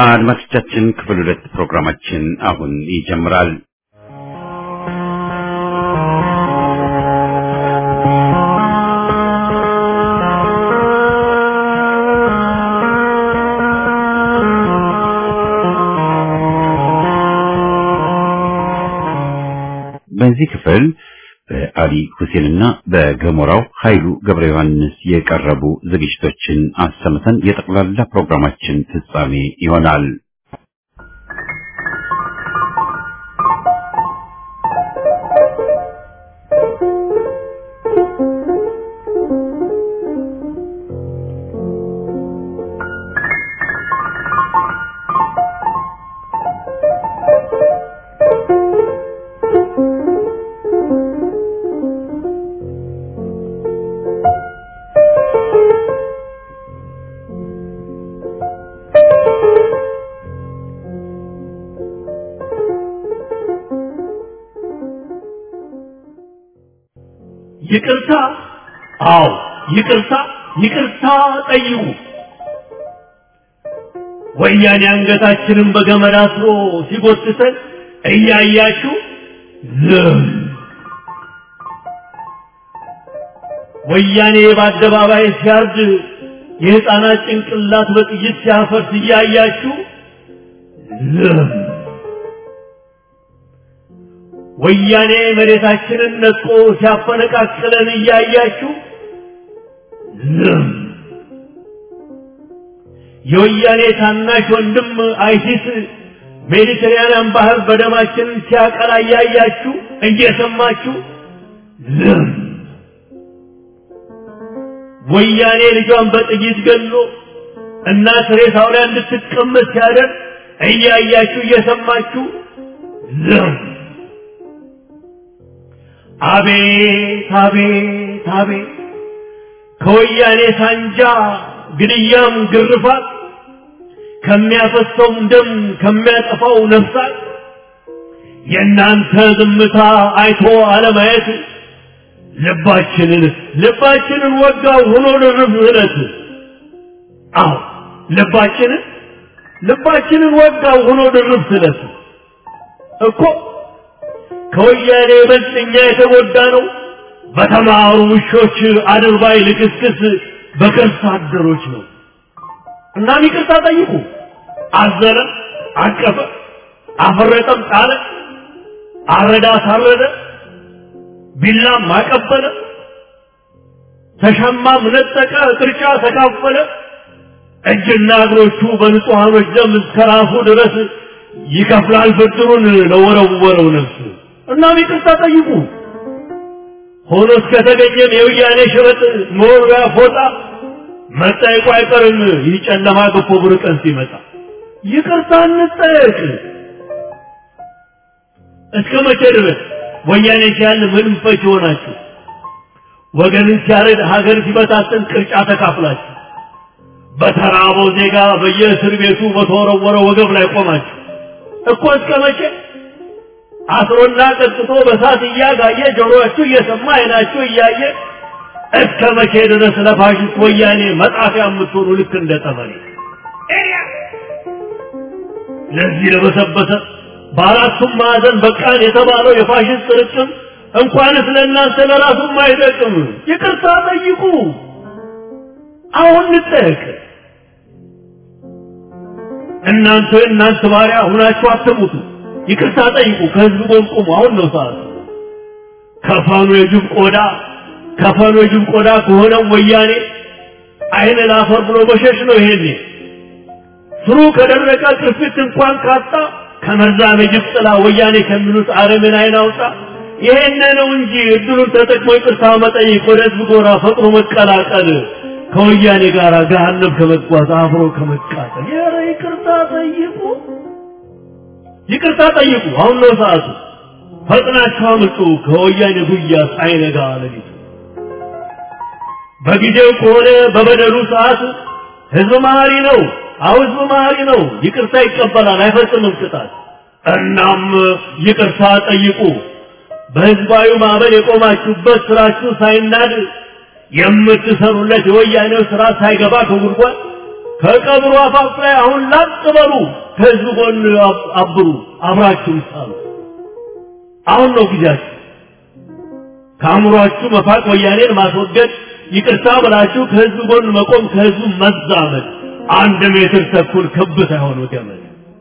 አድማጮቻችን ክፍል ሁለት ፕሮግራማችን አሁን ይጀምራል። በዚህ ክፍል በአሊ ሁሴንና በገሞራው ኃይሉ ገብረ ዮሐንስ የቀረቡ ዝግጅቶችን አሰምተን የጠቅላላ ፕሮግራማችን ፍጻሜ ይሆናል። ይቅርታ፣ አዎ ይቅርታ፣ ይቅርታ ጠይቁ። ወያኔ አንገታችንን በገመድ አስሮ ሲጎትተን እያያችሁ ዝም። ወያኔ በአደባባይ ሲያርድ የሕፃናት ጭንቅላት በጥይት ሲያፈርስ እያያችሁ ዝም። ወያኔ መሬታችንን ነጥቆ ሲያፈነቃቅለን እያያችሁ ዝም። የወያኔ ታናሽ ወንድም አይሲስ ሜዲትራንያን ባህር በደማችንን ሲያቀላ እያያችሁ እየሰማችሁ ዝም። ወያኔ ልጇን በጥይት ገሎ እናት ሬሳው ላይ እንድትቀመጥ ሲያደርግ እያያችሁ እየሰማችሁ ዝም። አቤት አቤት አቤት ከወያኔ ሳንጃ ግድያም ግርፋት ከሚያፈሰውም ደም ከሚያጠፋው ነፍሳት የእናንተ ዝምታ አይቶ አለማየት ልባችንን ልባችንን ወጋው ሆኖ ልርፍ እለት አዎ ልባችንን ልባችንን ወጋው ሆኖ ድርብ ስለት እኮ ከወያኔ ይበልጥ እኛ የተጎዳ ነው በተማሩ ውሾች አድርባይ ልክስክስ በከርሳ አደሮች ነው። እናም ይቅርታ ጠይቁ። አዘነ፣ አቀፈ፣ አፈረጠም፣ ጣለ፣ አረዳ፣ አሳረደ፣ ቢላም አቀበለ፣ ተሻማም ነጠቀ፣ ቅርጫ ተካፈለ። እጅና እግሮቹ በንጹሐኖች ደም እስከ ራሱ ድረስ ይከፍላል ብድሩን ለወረወረው ነፍስ። እናም ይቅርታ ጠይቁ። ሆኖ እስከተገኘም የወያኔ ሸበጥ መወርወያ ፎጣ መጠየቁ አይቀርም። ይህ ጨለማ ገፎ ብሩህ ቀን ሲመጣ ይቅርታ እንጠየቅ። እስከ መቼ ድረስ ወያኔ ሲያል ምንም ፈች ሆናችሁ ወገንን ሲያረድ ሀገር ሲበታትን ቅርጫ ተካፍላችሁ በተራበው ዜጋ በየእስር ቤቱ በተወረወረ ወገብ ላይ ቆማችሁ እኮ እስከ መቼ አስሮና ቀጥቶ በሳት እያጋየ ጆሮአችሁ እየሰማ አይናችሁ እያየ እስከ መቼ ድረስ ለፋሽስት ወያኔ መጣፊያ የምትሆኑ ልክ እንደ ጠመኔ ለዚህ ለበሰበሰ በአራቱም ማዕዘን በቃን የተባለው የፋሽስት ርቅም እንኳንስ ለእናንተ ለራሱም አይጠቅም። ይቅርታ ጠይቁ። አሁን እንጠየቅ። እናንተ እናንተ ባሪያ ሁናችሁ አትሙቱ። ይቅርታ ጠይቁ። ከህዝብ ጎን ቁሙ። አሁን ነው ሰዓቱ። ከፈኑ የጅብ ቆዳ ከፈኑ የጅብ ቆዳ ከሆነው ወያኔ አይን ላፈር ብሎ መሸሽ ነው። ይሄኔ ስሩ ከደረቀ ቅርፊት እንኳን ካጣ ከመርዛም የጅብ ጥላ ወያኔ ከሚሉት አረምን አይን አውጣ። ይሄን ነው እንጂ እድሉን ተጠቅሞ ይቅርታ መጠየቅ፣ ወደ ህዝብ ጎራ ፈጥኖ መቀላቀል፣ ከወያኔ ጋር ገሃነም ከመጓዝ አብሮ ከመቃጠል። ኧረ ይቅርታ ጠይቁ፣ ይቅርታ ጠይቁ። አሁን ነው ሰዓቱ። ፈጥናችሁ አምልጡ ከወያኔ ጉያ ሳይነጋ ሌሊቱ። በጊዜው ከሆነ በበደሉ ሰዓት ህዝብ መሀሪ ነው። አሁ ህዝብ መሀሪ ነው። ይቅርታ ይቀበላል፣ አይፈጽምም ቅጣት። እናም ይቅርታ ጠይቁ። በህዝባዊ ማዕበል የቆማችሁበት ስራችሁ ሳይናድ የምትሰሩለት የወያኔው ስራ ሳይገባ ከጉድጓድ ከቀብሩ አፋፍ ላይ አሁን ላጥ በሉ ከህዝብ ጎን አብሩ አብራችሁ ይሳሉ አሁን ነው ጊዜያችሁ ከአእምሯችሁ መፋቅ ወያኔን ማስወገድ ይቅርታ ብላችሁ ከህዝብ ጎን መቆም ከህዝቡ መዛመድ አንድ ሜትር ተኩል ክብ ሳይሆን ገመድ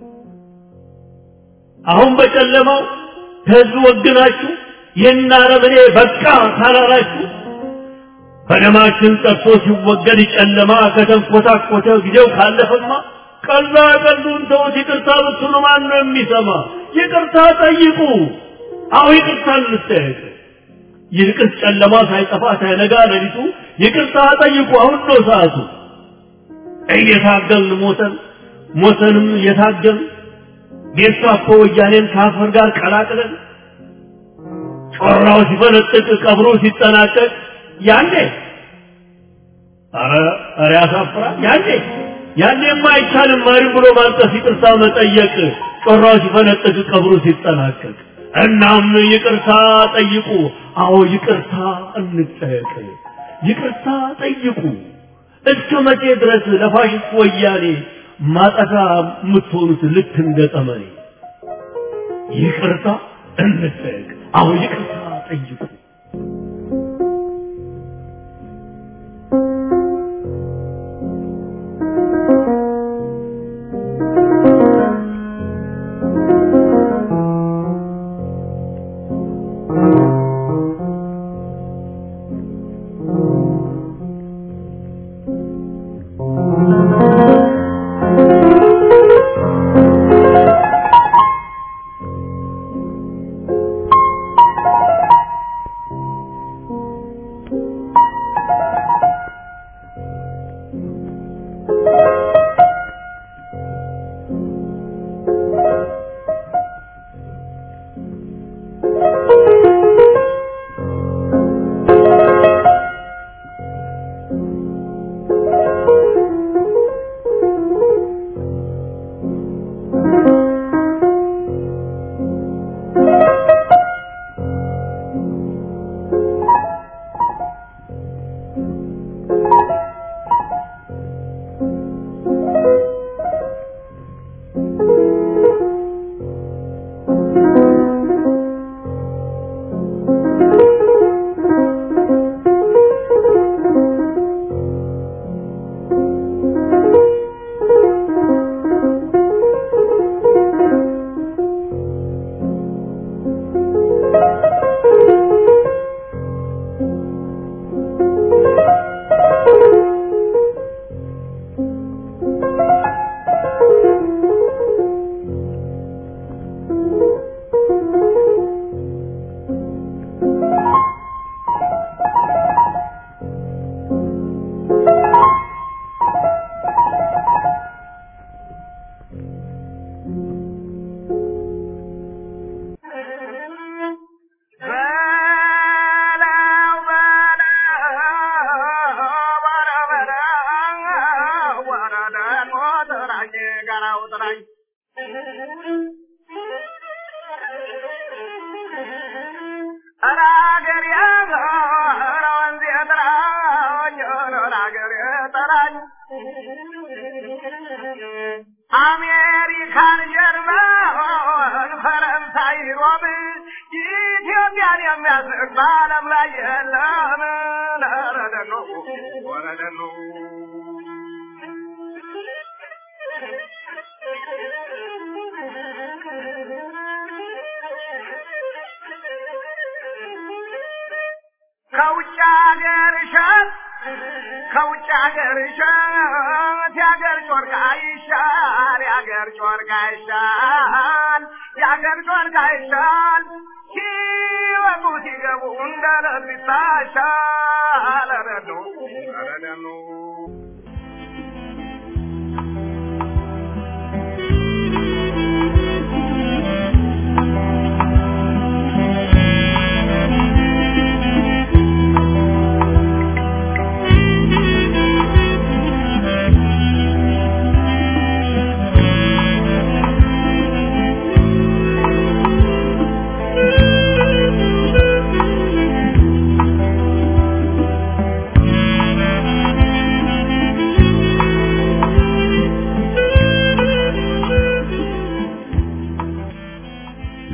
አሁን በጨለማው ከህዝብ ወግናችሁ ይህን አረመኔ በቃ ካላላችሁ በደማችን ጠጥቶ ሲወገድ ጨለማ ከተንኮታኮተ ጊዜው ካለፈማ ቀላ ቀሉን ተውት ይቅርታ ብትሉ ማን ነው የሚሰማ ይቅርታ ጠይቁ አሁ ይቅርታ እንጠየቅ ይልቅስ ጨለማ ሳይጠፋ ሳይነጋ ሌሊቱ ይቅርታ ጠይቁ አሁን ነው ሰዓቱ እየታገልን ሞተን ሞተንም እየታገልን ጌስታፖ ወያኔን ከአፈር ጋር ቀላቅለን ጮራው ሲፈነጥቅ ቀብሮ ሲጠናቀቅ ያኔ ኧረ ኧረ ያሳፍራል ያኔ ያኔማ አይቻልም ማሪም ብሎ ማልቀስ ይቅርታ መጠየቅ ጮራው ሲፈነጥቅ ቀብሮ ሲጠናቀቅ እናም ይቅርታ ጠይቁ አዎ ይቅርታ እንጠየቅ ይቅርታ ጠይቁ እስከ መቼ ድረስ ለፋሽስት ወያኔ ማጠፋ የምትሆኑት ልክ እንደ ጠመኔ ይቅርታ እንጠየቅ አዎ ይቅርታ ጠይቁ አሜሪካን፣ ጀርመን፣ ፈረንሳይ፣ ሮም ኢትዮጵያን የሚያስቅ በዓለም ላይ የለም። ረደኖ ወረደኖ ከውጭ ሀገር እሸት ከውጭ ሀገር እሸት የሀገር ጮርቃ ይሻል የሀገር ጮርቃ ይሻል የሀገር ጮርቃ ይሻል ሲወጡ ሲገቡ እንደ ለቢታ ይሻል ረዶ ረደኑ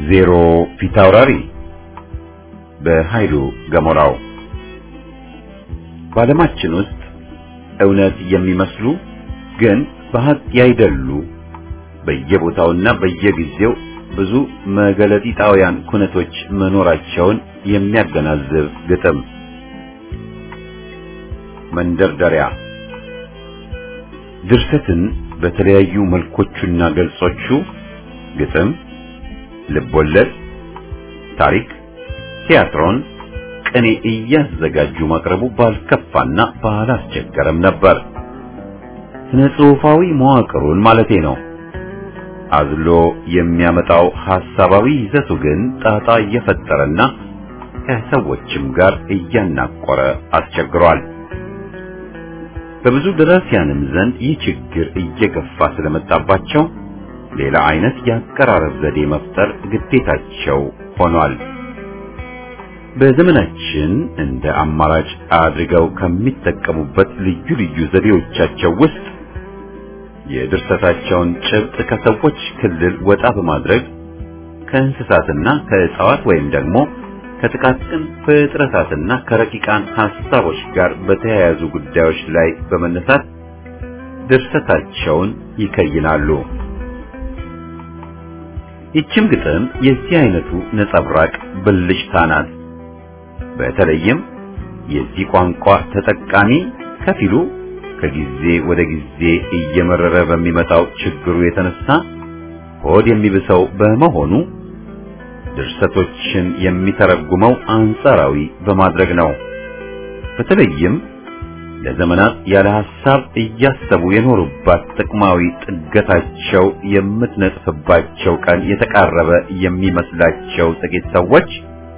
ዜሮ ፊት አውራሪ በኃይሉ ገሞራው በዓለማችን ውስጥ እውነት የሚመስሉ ግን በሀቅ ያይደሉ በየቦታውና በየጊዜው ብዙ መገለጢጣውያን ኩነቶች መኖራቸውን የሚያገናዝብ ግጥም። መንደርደሪያ ድርሰትን በተለያዩ መልኮቹና ገልጾቹ ግጥም፣ ልቦለድ፣ ታሪክ፣ ቲያትሮን፣ ቅኔ እያዘጋጁ ማቅረቡ ባልከፋና ባላስቸገረም ነበር። ስነ ጽሑፋዊ መዋቅሩን ማለቴ ነው። አዝሎ የሚያመጣው ሐሳባዊ ይዘቱ ግን ጣጣ እየፈጠረና ከሰዎችም ጋር እያናቆረ አስቸግሯል። በብዙ ደራሲያንም ዘንድ ይህ ችግር እየገፋ ስለመጣባቸው ሌላ አይነት የአቀራረብ ዘዴ መፍጠር ግዴታቸው ሆኗል። በዘመናችን እንደ አማራጭ አድርገው ከሚጠቀሙበት ልዩ ልዩ ዘዴዎቻቸው ውስጥ የድርሰታቸውን ጭብጥ ከሰዎች ክልል ወጣ በማድረግ ከእንስሳትና ከእጽዋት ወይም ደግሞ ከጥቃቅን ፍጥረታትና ከረቂቃን ሐሳቦች ጋር በተያያዙ ጉዳዮች ላይ በመነሳት ድርሰታቸውን ይከይናሉ። ይችም ግጥም የዚህ አይነቱ ነጸብራቅ ብልጭታ ናት። በተለይም የዚህ ቋንቋ ተጠቃሚ ከፊሉ ከጊዜ ወደ ጊዜ እየመረረ በሚመጣው ችግሩ የተነሳ ሆድ የሚብሰው በመሆኑ ድርሰቶችን የሚተረጉመው አንጻራዊ በማድረግ ነው። በተለይም ለዘመናት ያለ ሐሳብ እያሰቡ የኖሩባት ጥቅማዊ ጥገታቸው የምትነጥፍባቸው ቀን የተቃረበ የሚመስላቸው ጥቂት ሰዎች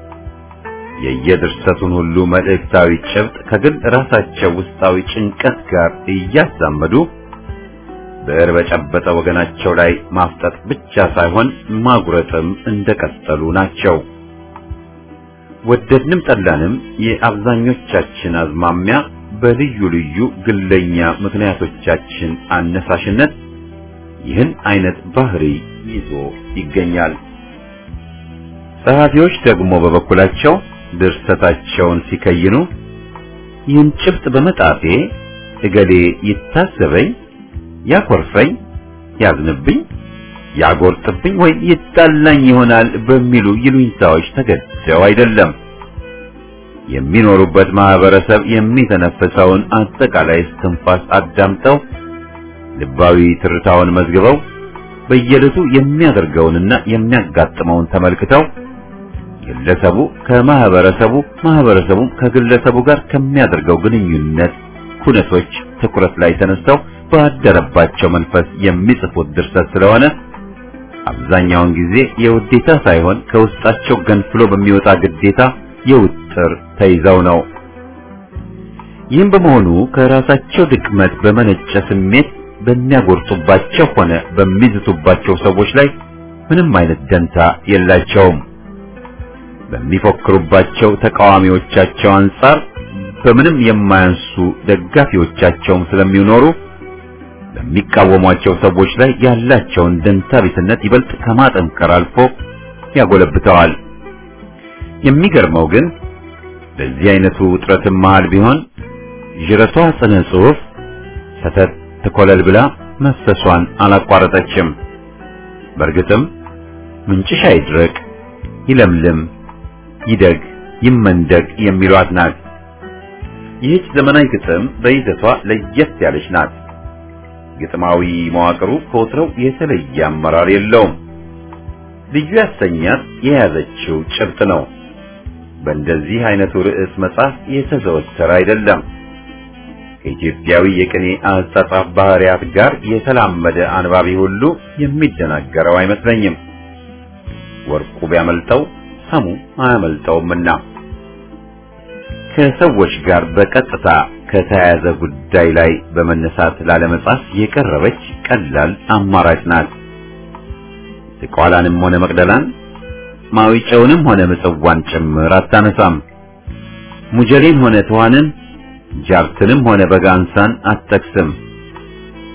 የየድርሰቱን ሁሉ መልእክታዊ ጭብጥ ከግል ራሳቸው ውስጣዊ ጭንቀት ጋር እያዛመዱ ብዕር በጨበጠ ወገናቸው ላይ ማፍጠጥ ብቻ ሳይሆን ማጉረጥም እንደቀጠሉ ናቸው። ወደድንም ጠላንም የአብዛኞቻችን አዝማሚያ በልዩ ልዩ ግለኛ ምክንያቶቻችን አነሳሽነት ይህን አይነት ባህሪ ይዞ ይገኛል። ጸሐፊዎች ደግሞ በበኩላቸው ድርሰታቸውን ሲከይኑ ይህን ጭብጥ በመጣፌ እገሌ ይታሰበኝ፣ ያኮርፈኝ፣ ያዝንብኝ፣ ያጎርጥብኝ ወይም ይጣላኝ ይሆናል በሚሉ ይሉኝታዎች ተገደው አይደለም። የሚኖሩበት ማህበረሰብ የሚተነፍሰውን አጠቃላይ እስትንፋስ አዳምጠው ልባዊ ትርታውን መዝግበው በየዕለቱ የሚያደርገውንና የሚያጋጥመውን ተመልክተው ግለሰቡ ከማህበረሰቡ ማህበረሰቡም ከግለሰቡ ጋር ከሚያደርገው ግንኙነት ኩነቶች ትኩረት ላይ ተነስተው ባደረባቸው መንፈስ የሚጽፉት ድርሰት ስለሆነ አብዛኛውን ጊዜ የውዴታ ሳይሆን ከውስጣቸው ገንፍሎ በሚወጣ ግዴታ የውጥር ተይዘው ነው። ይህም በመሆኑ ከራሳቸው ድክመት በመነጨ ስሜት በሚያጎርጡባቸው ሆነ በሚዝቱባቸው ሰዎች ላይ ምንም አይነት ደንታ የላቸውም። በሚፎክሩባቸው ተቃዋሚዎቻቸው አንጻር በምንም የማያንሱ ደጋፊዎቻቸውም ስለሚኖሩ በሚቃወሟቸው ሰዎች ላይ ያላቸውን ደንታ ቢስነት ይበልጥ ከማጠንከር አልፎ ያጎለብተዋል። የሚገርመው ግን በዚህ አይነቱ ውጥረትም መሃል ቢሆን ዥረቷ ጽነ ጽሑፍ ሰተት ትኮለል ብላ መፍሰሷን አላቋረጠችም። በእርግጥም ምንጭሽ አይድረቅ፣ ይለምልም፣ ይደግ፣ ይመንደግ የሚሏት ናት። ይህች ዘመናዊ ግጥም በይዘቷ ለየት ያለች ናት። ግጥማዊ መዋቅሩ ከወትሮው የተለየ አመራር የለውም። ልዩ ያሰኛት የያዘችው ጭብጥ ነው። በእንደዚህ አይነቱ ርዕስ መጽሐፍ የተዘወተረ አይደለም። ከኢትዮጵያዊ የቅኔ አጻጻፍ ባህሪያት ጋር የተላመደ አንባቢ ሁሉ የሚደናገረው አይመስለኝም። ወርቁ ቢያመልጠው ሰሙ አያመልጠውምና ከሰዎች ጋር በቀጥታ ከተያያዘ ጉዳይ ላይ በመነሳት ላለመጻፍ የቀረበች ቀላል አማራጭ ናት። ዝቋላንም ሆነ መቅደላን ማዊጨውንም ሆነ ምጽዋን ጭምር አታነሳም። ሙጀሌን ሆነ ተዋንን ጃርትንም ሆነ በጋንሳን አትጠቅስም።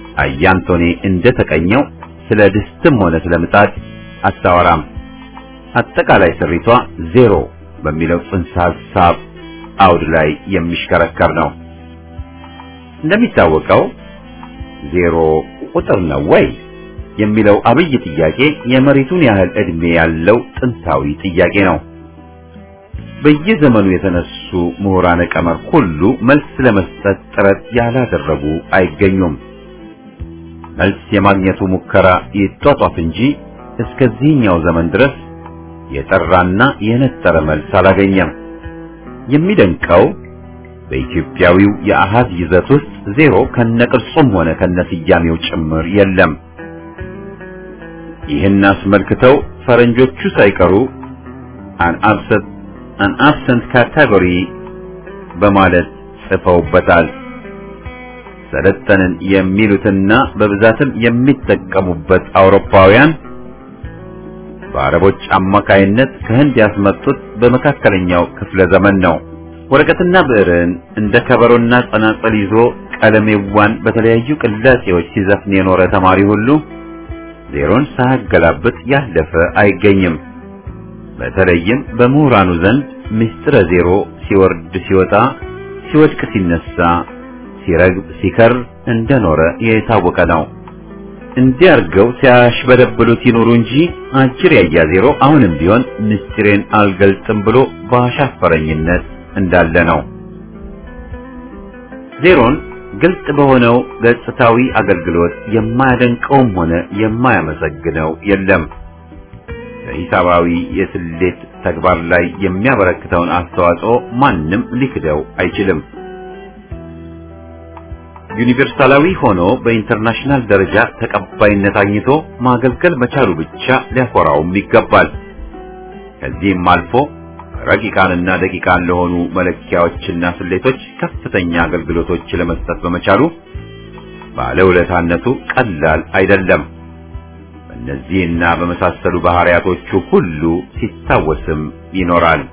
አያንቶኔ እንደተቀኘው ስለ ድስትም ሆነ ስለ ምጣድ አታወራም። አጠቃላይ ስሪቷ ዜሮ በሚለው ጽንሰ ሐሳብ አውድ ላይ የሚሽከረከር ነው። እንደሚታወቀው ዜሮ ቁጥር ነው ወይ የሚለው አብይ ጥያቄ የመሬቱን ያህል ዕድሜ ያለው ጥንታዊ ጥያቄ ነው። በየዘመኑ የተነሱ ምሁራነ ቀመር ሁሉ መልስ ለመስጠት ጥረት ያላደረጉ አይገኙም። መልስ የማግኘቱ ሙከራ ይጧጧፍ እንጂ እስከዚህኛው ዘመን ድረስ የጠራና የነጠረ መልስ አላገኘም። የሚደንቀው በኢትዮጵያዊው የአሃዝ ይዘት ውስጥ ዜሮ ከነቅርጹም ሆነ ከነስያሜው ጭምር የለም። ይህን አስመልክተው ፈረንጆቹ ሳይቀሩ አን አብሰንት አን አብሰንት ካቴጎሪ በማለት ጽፈውበታል። ሰለጠንን የሚሉትና በብዛትም የሚጠቀሙበት አውሮፓውያን በአረቦች አማካይነት ከህንድ ያስመጡት በመካከለኛው ክፍለ ዘመን ነው። ወረቀትና ብዕርን እንደ ከበሮና ጸናጸል ይዞ ቀለሜዋን በተለያዩ ቅላጼዎች ሲዘፍን የኖረ ተማሪ ሁሉ ዜሮን ሳያገላብጥ ያለፈ አይገኝም። በተለይም በምሁራኑ ዘንድ ምስጢረ ዜሮ ሲወርድ ሲወጣ፣ ሲወድቅ ሲነሳ፣ ሲረግብ ሲከር እንደኖረ የታወቀ ነው። እንዲያርገው ሲያሽበደብሉት ይኖሩ እንጂ አጭር ያያ ዜሮ አሁንም ቢሆን ምስጢሬን አልገልጥም ብሎ በአሻፈረኝነት እንዳለ ነው። ዜሮን ግልጽ በሆነው ገጽታዊ አገልግሎት የማያደንቀውም ሆነ የማያመሰግነው የለም። በሂሳባዊ የስሌት ተግባር ላይ የሚያበረክተውን አስተዋጽኦ ማንም ሊክደው አይችልም። ዩኒቨርሳላዊ ሆኖ በኢንተርናሽናል ደረጃ ተቀባይነት አግኝቶ ማገልገል መቻሉ ብቻ ሊያኮራውም ይገባል። ከዚህም አልፎ ረቂቃንና ደቂቃን ለሆኑ መለኪያዎችና ስሌቶች ከፍተኛ አገልግሎቶች ለመስጠት በመቻሉ ባለውለታነቱ ቀላል አይደለም። በእነዚህና በመሳሰሉ ባህሪያቶቹ ሁሉ ሲታወስም ይኖራል።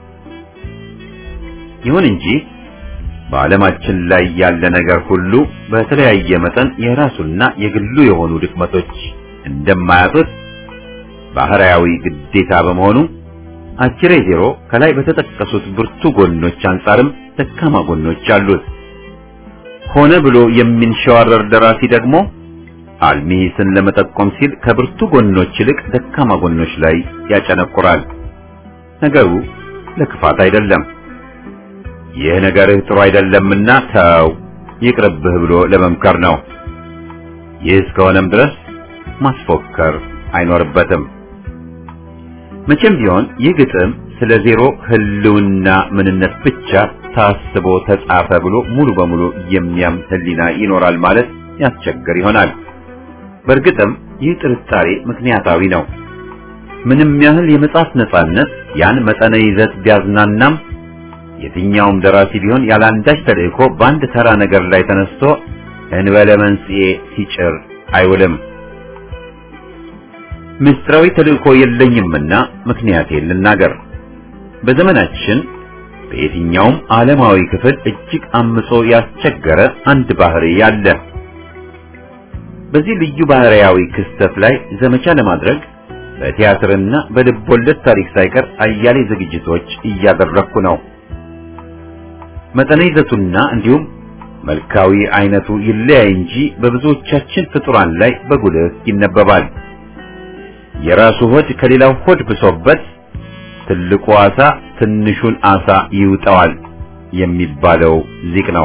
ይሁን እንጂ በዓለማችን ላይ ያለ ነገር ሁሉ በተለያየ መጠን የራሱና የግሉ የሆኑ ድክመቶች እንደማያጡት ባህሪያዊ ግዴታ በመሆኑ አጭሬ ዜሮ ከላይ በተጠቀሱት ብርቱ ጎኖች አንጻርም ደካማ ጎኖች አሉት። ሆነ ብሎ የሚንሸዋረር ደራሲ ደግሞ አልሚ ሂስን ለመጠቆም ሲል ከብርቱ ጎኖች ይልቅ ደካማ ጎኖች ላይ ያጨነቁራል። ነገሩ ለክፋት አይደለም። ይህ ነገርህ ጥሩ አይደለምና ተው ይቅርብህ ብሎ ለመምከር ነው። ይህ እስከሆነም ድረስ ማስፎከር አይኖርበትም። መቼም ቢሆን ይህ ግጥም ስለ ዜሮ ህልውና ምንነት ብቻ ታስቦ ተጻፈ ብሎ ሙሉ በሙሉ የሚያምን ህሊና ይኖራል ማለት ያስቸግር ይሆናል። በእርግጥም ይህ ጥርጣሬ ምክንያታዊ ነው። ምንም ያህል የመጻፍ ነጻነት ያን መጠነ ይዘት ቢያዝናናም የትኛውም ደራሲ ቢሆን ያላንዳች ተልእኮ በአንድ ተራ ነገር ላይ ተነስቶ እንበለ መንስኤ ሲጭር አይውልም። ምስጢራዊ ተልእኮ የለኝምና ምክንያቴን ልናገር። በዘመናችን በየትኛውም ዓለማዊ ክፍል እጅግ አምጾ ያስቸገረ አንድ ባህሪ ያለ። በዚህ ልዩ ባህሪያዊ ክስተት ላይ ዘመቻ ለማድረግ በቲያትርና በልቦለድ ታሪክ ሳይቀር አያሌ ዝግጅቶች እያደረግኩ ነው። መጠነ ይዘቱና እንዲሁም መልካዊ አይነቱ ይለያይ እንጂ በብዙዎቻችን ፍጡራን ላይ በጉልህ ይነበባል። የራሱ ሆድ ከሌላው ሆድ ብሶበት ትልቁ ዓሣ ትንሹን ዓሣ ይውጠዋል የሚባለው ሊቅ ነው።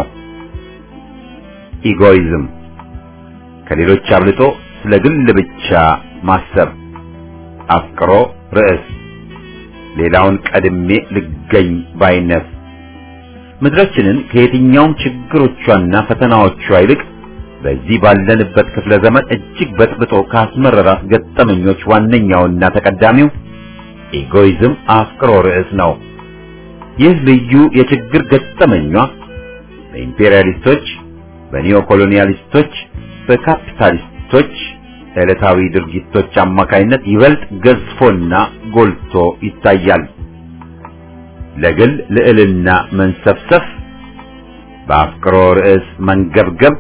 ኢጎይዝም ከሌሎች አብልጦ ስለ ግል ብቻ ማሰብ፣ አፍቅሮ ርዕስ፣ ሌላውን ቀድሜ ልገኝ ባይነት ምድራችንን ከየትኛውም ችግሮቿና ፈተናዎቿ ይልቅ በዚህ ባለንበት ክፍለ ዘመን እጅግ በጥብጦ ካስመረራት ገጠመኞች ዋነኛውና ተቀዳሚው ኢጎይዝም አፍቅሮ ርዕስ ነው። ይህ ልዩ የችግር ገጠመኟ በኢምፔሪያሊስቶች፣ በኒዮኮሎኒያሊስቶች፣ በካፒታሊስቶች ዕለታዊ ድርጊቶች አማካይነት ይበልጥ ገዝፎና ጎልቶ ይታያል። ለግል ልዕልና መንሰፍሰፍ፣ በአፍቅሮ ርዕስ መንገብገብ፣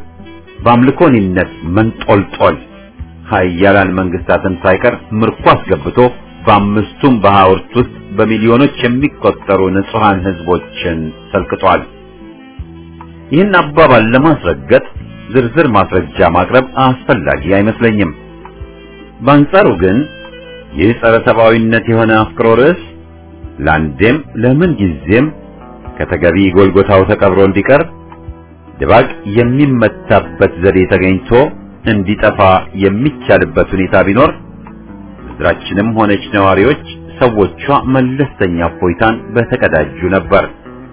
በአምልኮኒነት መንጦልጦል ኃያላን መንግስታትን ሳይቀር ምርኮ አስገብቶ በአምስቱም በሐውርት ውስጥ በሚሊዮኖች የሚቆጠሩ ንጹሐን ሕዝቦችን ሰልክቷል። ይህን አባባል ለማስረገጥ ዝርዝር ማስረጃ ማቅረብ አስፈላጊ አይመስለኝም። በአንጻሩ ግን ይህ ጸረ ሰብአዊነት የሆነ አፍቅሮ ርዕስ ለአንዴም ለምን ጊዜም ከተገቢ ጎልጎታው ተቀብሮ እንዲቀር ድባቅ የሚመታበት ዘዴ ተገኝቶ እንዲጠፋ የሚቻልበት ሁኔታ ቢኖር ምድራችንም ሆነች ነዋሪዎች ሰዎቿ መለስተኛ እፎይታን በተቀዳጁ ነበር።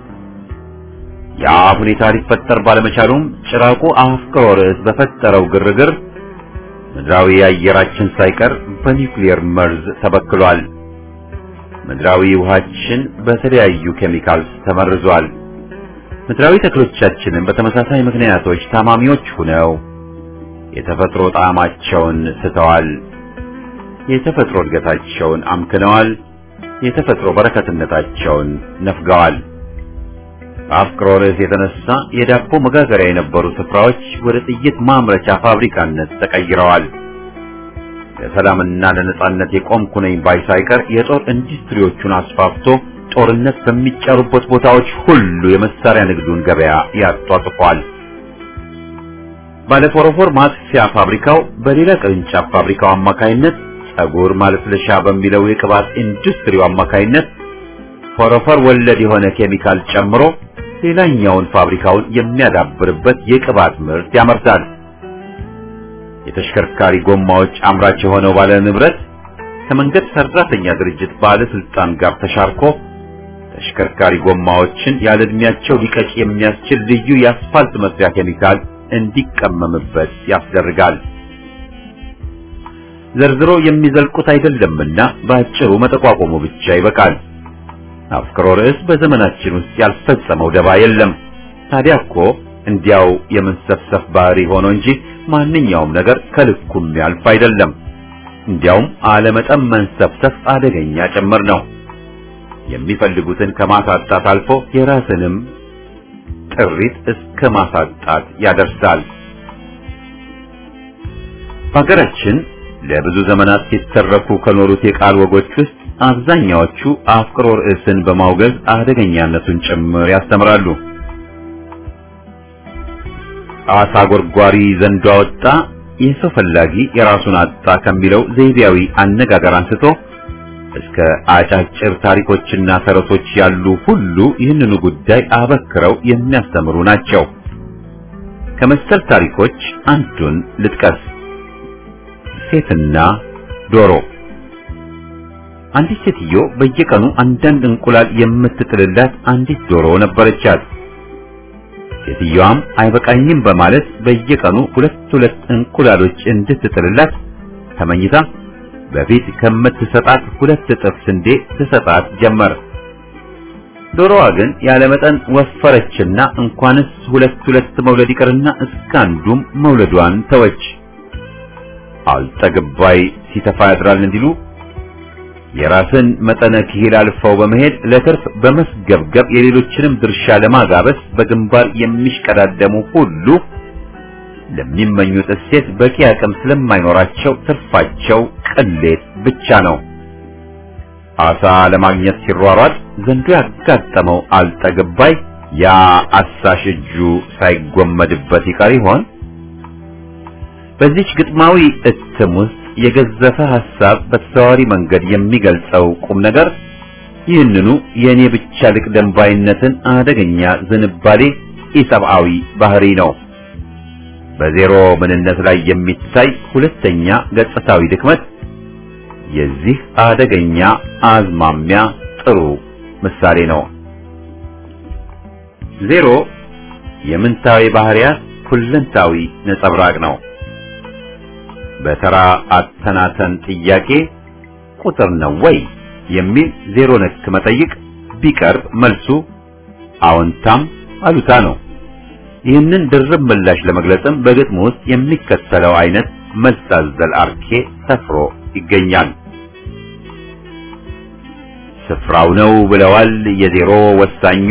ያ ሁኔታ ሊፈጠር ባለመቻሉም ጭራቁ አፍቅሮ ርዕስ በፈጠረው ግርግር ምድራዊ አየራችን ሳይቀር በኒውክሌር መርዝ ተበክሏል። ምድራዊ ውሃችን በተለያዩ ኬሚካልስ ተመርዟል። ምድራዊ ተክሎቻችንም በተመሳሳይ ምክንያቶች ታማሚዎች ሆነው የተፈጥሮ ጣዕማቸውን ስተዋል። የተፈጥሮ እድገታቸውን አምክነዋል። የተፈጥሮ በረከትነታቸውን ነፍገዋል። በአፍቅሮ ርዕስ የተነሳ የዳቦ መጋገሪያ የነበሩ ስፍራዎች ወደ ጥይት ማምረቻ ፋብሪካነት ተቀይረዋል። ለሰላምና ለነጻነት የቆምኩ ነኝ ባይ ሳይቀር የጦር ኢንዱስትሪዎቹን አስፋፍቶ ጦርነት በሚጫሩበት ቦታዎች ሁሉ የመሳሪያ ንግዱን ገበያ ያጧጥፏል። ባለፎረፎር ማጥፊያ ፋብሪካው በሌላ ቅርንጫፍ ፋብሪካው አማካይነት ጸጉር ማለስለሻ በሚለው የቅባት ኢንዱስትሪው አማካይነት ፎረፎር ወለድ የሆነ ኬሚካል ጨምሮ ሌላኛውን ፋብሪካውን የሚያዳብርበት የቅባት ምርት ያመርታል። የተሽከርካሪ ጎማዎች አምራች የሆነው ባለ ንብረት ከመንገድ ሰራተኛ ድርጅት ባለስልጣን ጋር ተሻርኮ ተሽከርካሪ ጎማዎችን ያለ ዕድሜያቸው ሊቀጭ የሚያስችል ልዩ የአስፋልት መስሪያ ኬሚካል እንዲቀመምበት ያስደርጋል። ዘርዝሮ የሚዘልቁት አይደለምና በአጭሩ መጠቋቆሙ ብቻ ይበቃል። አፍቅሮ ርዕስ በዘመናችን ውስጥ ያልፈጸመው ደባ የለም። ታዲያ እኮ እንዲያው የመንሰፍሰፍ ባህሪ ሆኖ እንጂ ማንኛውም ነገር ከልኩም ያልፍ አይደለም። እንዲያውም አለመጠን መንሰፍሰፍ አደገኛ ጭምር ነው። የሚፈልጉትን ከማሳጣት አልፎ የራስንም ጥሪት እስከ ማሳጣት ያደርሳል። በሀገራችን ለብዙ ዘመናት ሲተረኩ ከኖሩት የቃል ወጎች ውስጥ አብዛኛዎቹ አፍቅሮ ርዕስን በማውገዝ አደገኛነቱን ጭምር ያስተምራሉ። አሳ ጎርጓሪ ዘንዶ አወጣ፣ የሰው ፈላጊ የራሱን አጣ ከሚለው ዘይቤያዊ አነጋገር አንስቶ እስከ አጫጭር ታሪኮችና ተረቶች ያሉ ሁሉ ይህንኑ ጉዳይ አበክረው የሚያስተምሩ ናቸው። ከመሰል ታሪኮች አንዱን ልጥቀስ። ሴትና ዶሮ። አንዲት ሴትዮ በየቀኑ አንዳንድ እንቁላል የምትጥልላት አንዲት ዶሮ ነበረቻት። ሴትዮዋም አይበቃኝም በማለት በየቀኑ ሁለት ሁለት እንቁላሎች እንድትጥልላት ተመኝታ በፊት ከምትሰጣት ሁለት እጥፍ ስንዴ ትሰጣት ጀመር። ዶሮዋ ግን ያለ መጠን ወፈረችና እንኳንስ ሁለት ሁለት መውለድ ይቅርና እስከ አንዱም መውለዷን ተወች። አልጠግባይ ሲተፋ ያድራል እንዲሉ የራስን መጠነ ክሂል አልፈው በመሄድ ለትርፍ በመስገብገብ የሌሎችንም ድርሻ ለማጋበስ በግንባር የሚሽቀዳደሙ ሁሉ ለሚመኙት እሴት በቂ አቅም ስለማይኖራቸው ትርፋቸው ቅሌት ብቻ ነው። አሳ ለማግኘት ሲሯሯጥ ዘንዶ ያጋጠመው አልጠግባይ ያ አሳሽ እጁ ሳይጎመድበት ይቀር ይሆን? በዚች ግጥማዊ እትም ውስጥ የገዘፈ ሐሳብ በተዘዋዋሪ መንገድ የሚገልጸው ቁም ነገር ይህንኑ የእኔ ብቻ ልቅደም ባይነትን አደገኛ ዝንባሌ ኢሰብአዊ ባህሪ ነው። በዜሮ ምንነት ላይ የሚታይ ሁለተኛ ገጽታዊ ድክመት የዚህ አደገኛ አዝማሚያ ጥሩ ምሳሌ ነው። ዜሮ የምንታዊ ባህሪያት ሁለንታዊ ነጸብራቅ ነው። በተራ አተናተን ጥያቄ ቁጥር ነው ወይ የሚል ዜሮ ነክ መጠይቅ ቢቀርብ መልሱ አዎንታም አሉታ ነው። ይህንን ድርብ ምላሽ ለመግለጽም በግጥሙ ውስጥ የሚከተለው አይነት መልስ አዘል አርኬ ሰፍሮ ይገኛል። ስፍራው ነው ብለዋል የዜሮ ወሳኙ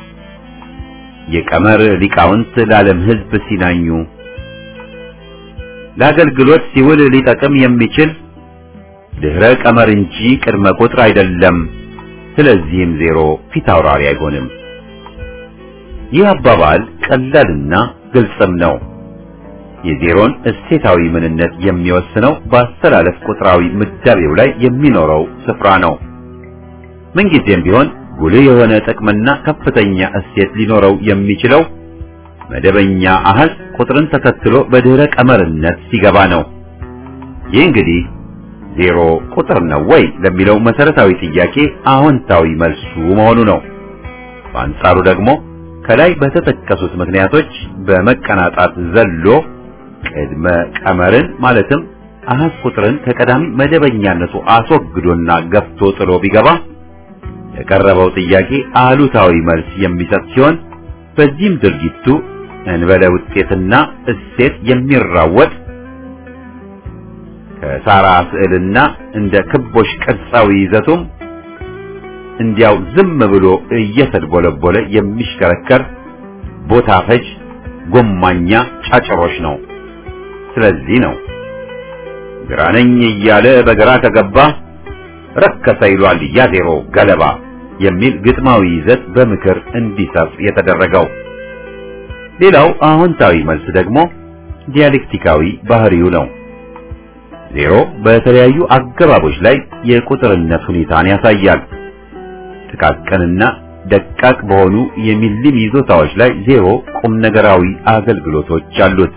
የቀመር ሊቃውንት ለዓለም ሕዝብ ሲናኙ ለአገልግሎት ሲውል ሊጠቅም የሚችል ድህረ ቀመር እንጂ ቅድመ ቁጥር አይደለም። ስለዚህም ዜሮ ፊት አውራሪ አይሆንም። ይህ አባባል ቀላልና ግልጽም ነው። የዜሮን እሴታዊ ምንነት የሚወስነው በአስተላለፍ ቁጥራዊ ምዳቤው ላይ የሚኖረው ስፍራ ነው። ምንጊዜም ቢሆን ጉልህ የሆነ ጥቅምና ከፍተኛ እሴት ሊኖረው የሚችለው መደበኛ አሃዝ ቁጥርን ተከትሎ በድህረ ቀመርነት ሲገባ ነው። ይህ እንግዲህ ዜሮ ቁጥር ነው ወይ ለሚለው መሰረታዊ ጥያቄ አዎንታዊ መልሱ መሆኑ ነው። በአንጻሩ ደግሞ ከላይ በተጠቀሱት ምክንያቶች በመቀናጣት ዘሎ ቅድመ ቀመርን ማለትም አሃዝ ቁጥርን ከቀዳሚ መደበኛነቱ አስወግዶና ገፍቶ ጥሎ ቢገባ የቀረበው ጥያቄ አሉታዊ መልስ የሚሰጥ ሲሆን በዚህም ድርጊቱ እንበለ ውጤትና እሴት የሚራወጥ ከሳራ ስዕልና እንደ ክቦሽ ቅርጻዊ ይዘቱም እንዲያው ዝም ብሎ እየተድቦለቦለ የሚሽከረከር ቦታ ፈጅ ጎማኛ ጫጭሮች ነው። ስለዚህ ነው ግራ ነኝ እያለ በግራ ከገባ ረከሰ ይሏል ያ ዜሮ ገለባ የሚል ግጥማዊ ይዘት በምክር እንዲሰፍ የተደረገው። ሌላው አዎንታዊ መልስ ደግሞ ዲያሌክቲካዊ ባህሪው ነው። ዜሮ በተለያዩ አገባቦች ላይ የቁጥርነት ሁኔታን ያሳያል። ጥቃቅንና ደቃቅ በሆኑ የሚሊም ይዞታዎች ላይ ዜሮ ቁም ነገራዊ አገልግሎቶች አሉት።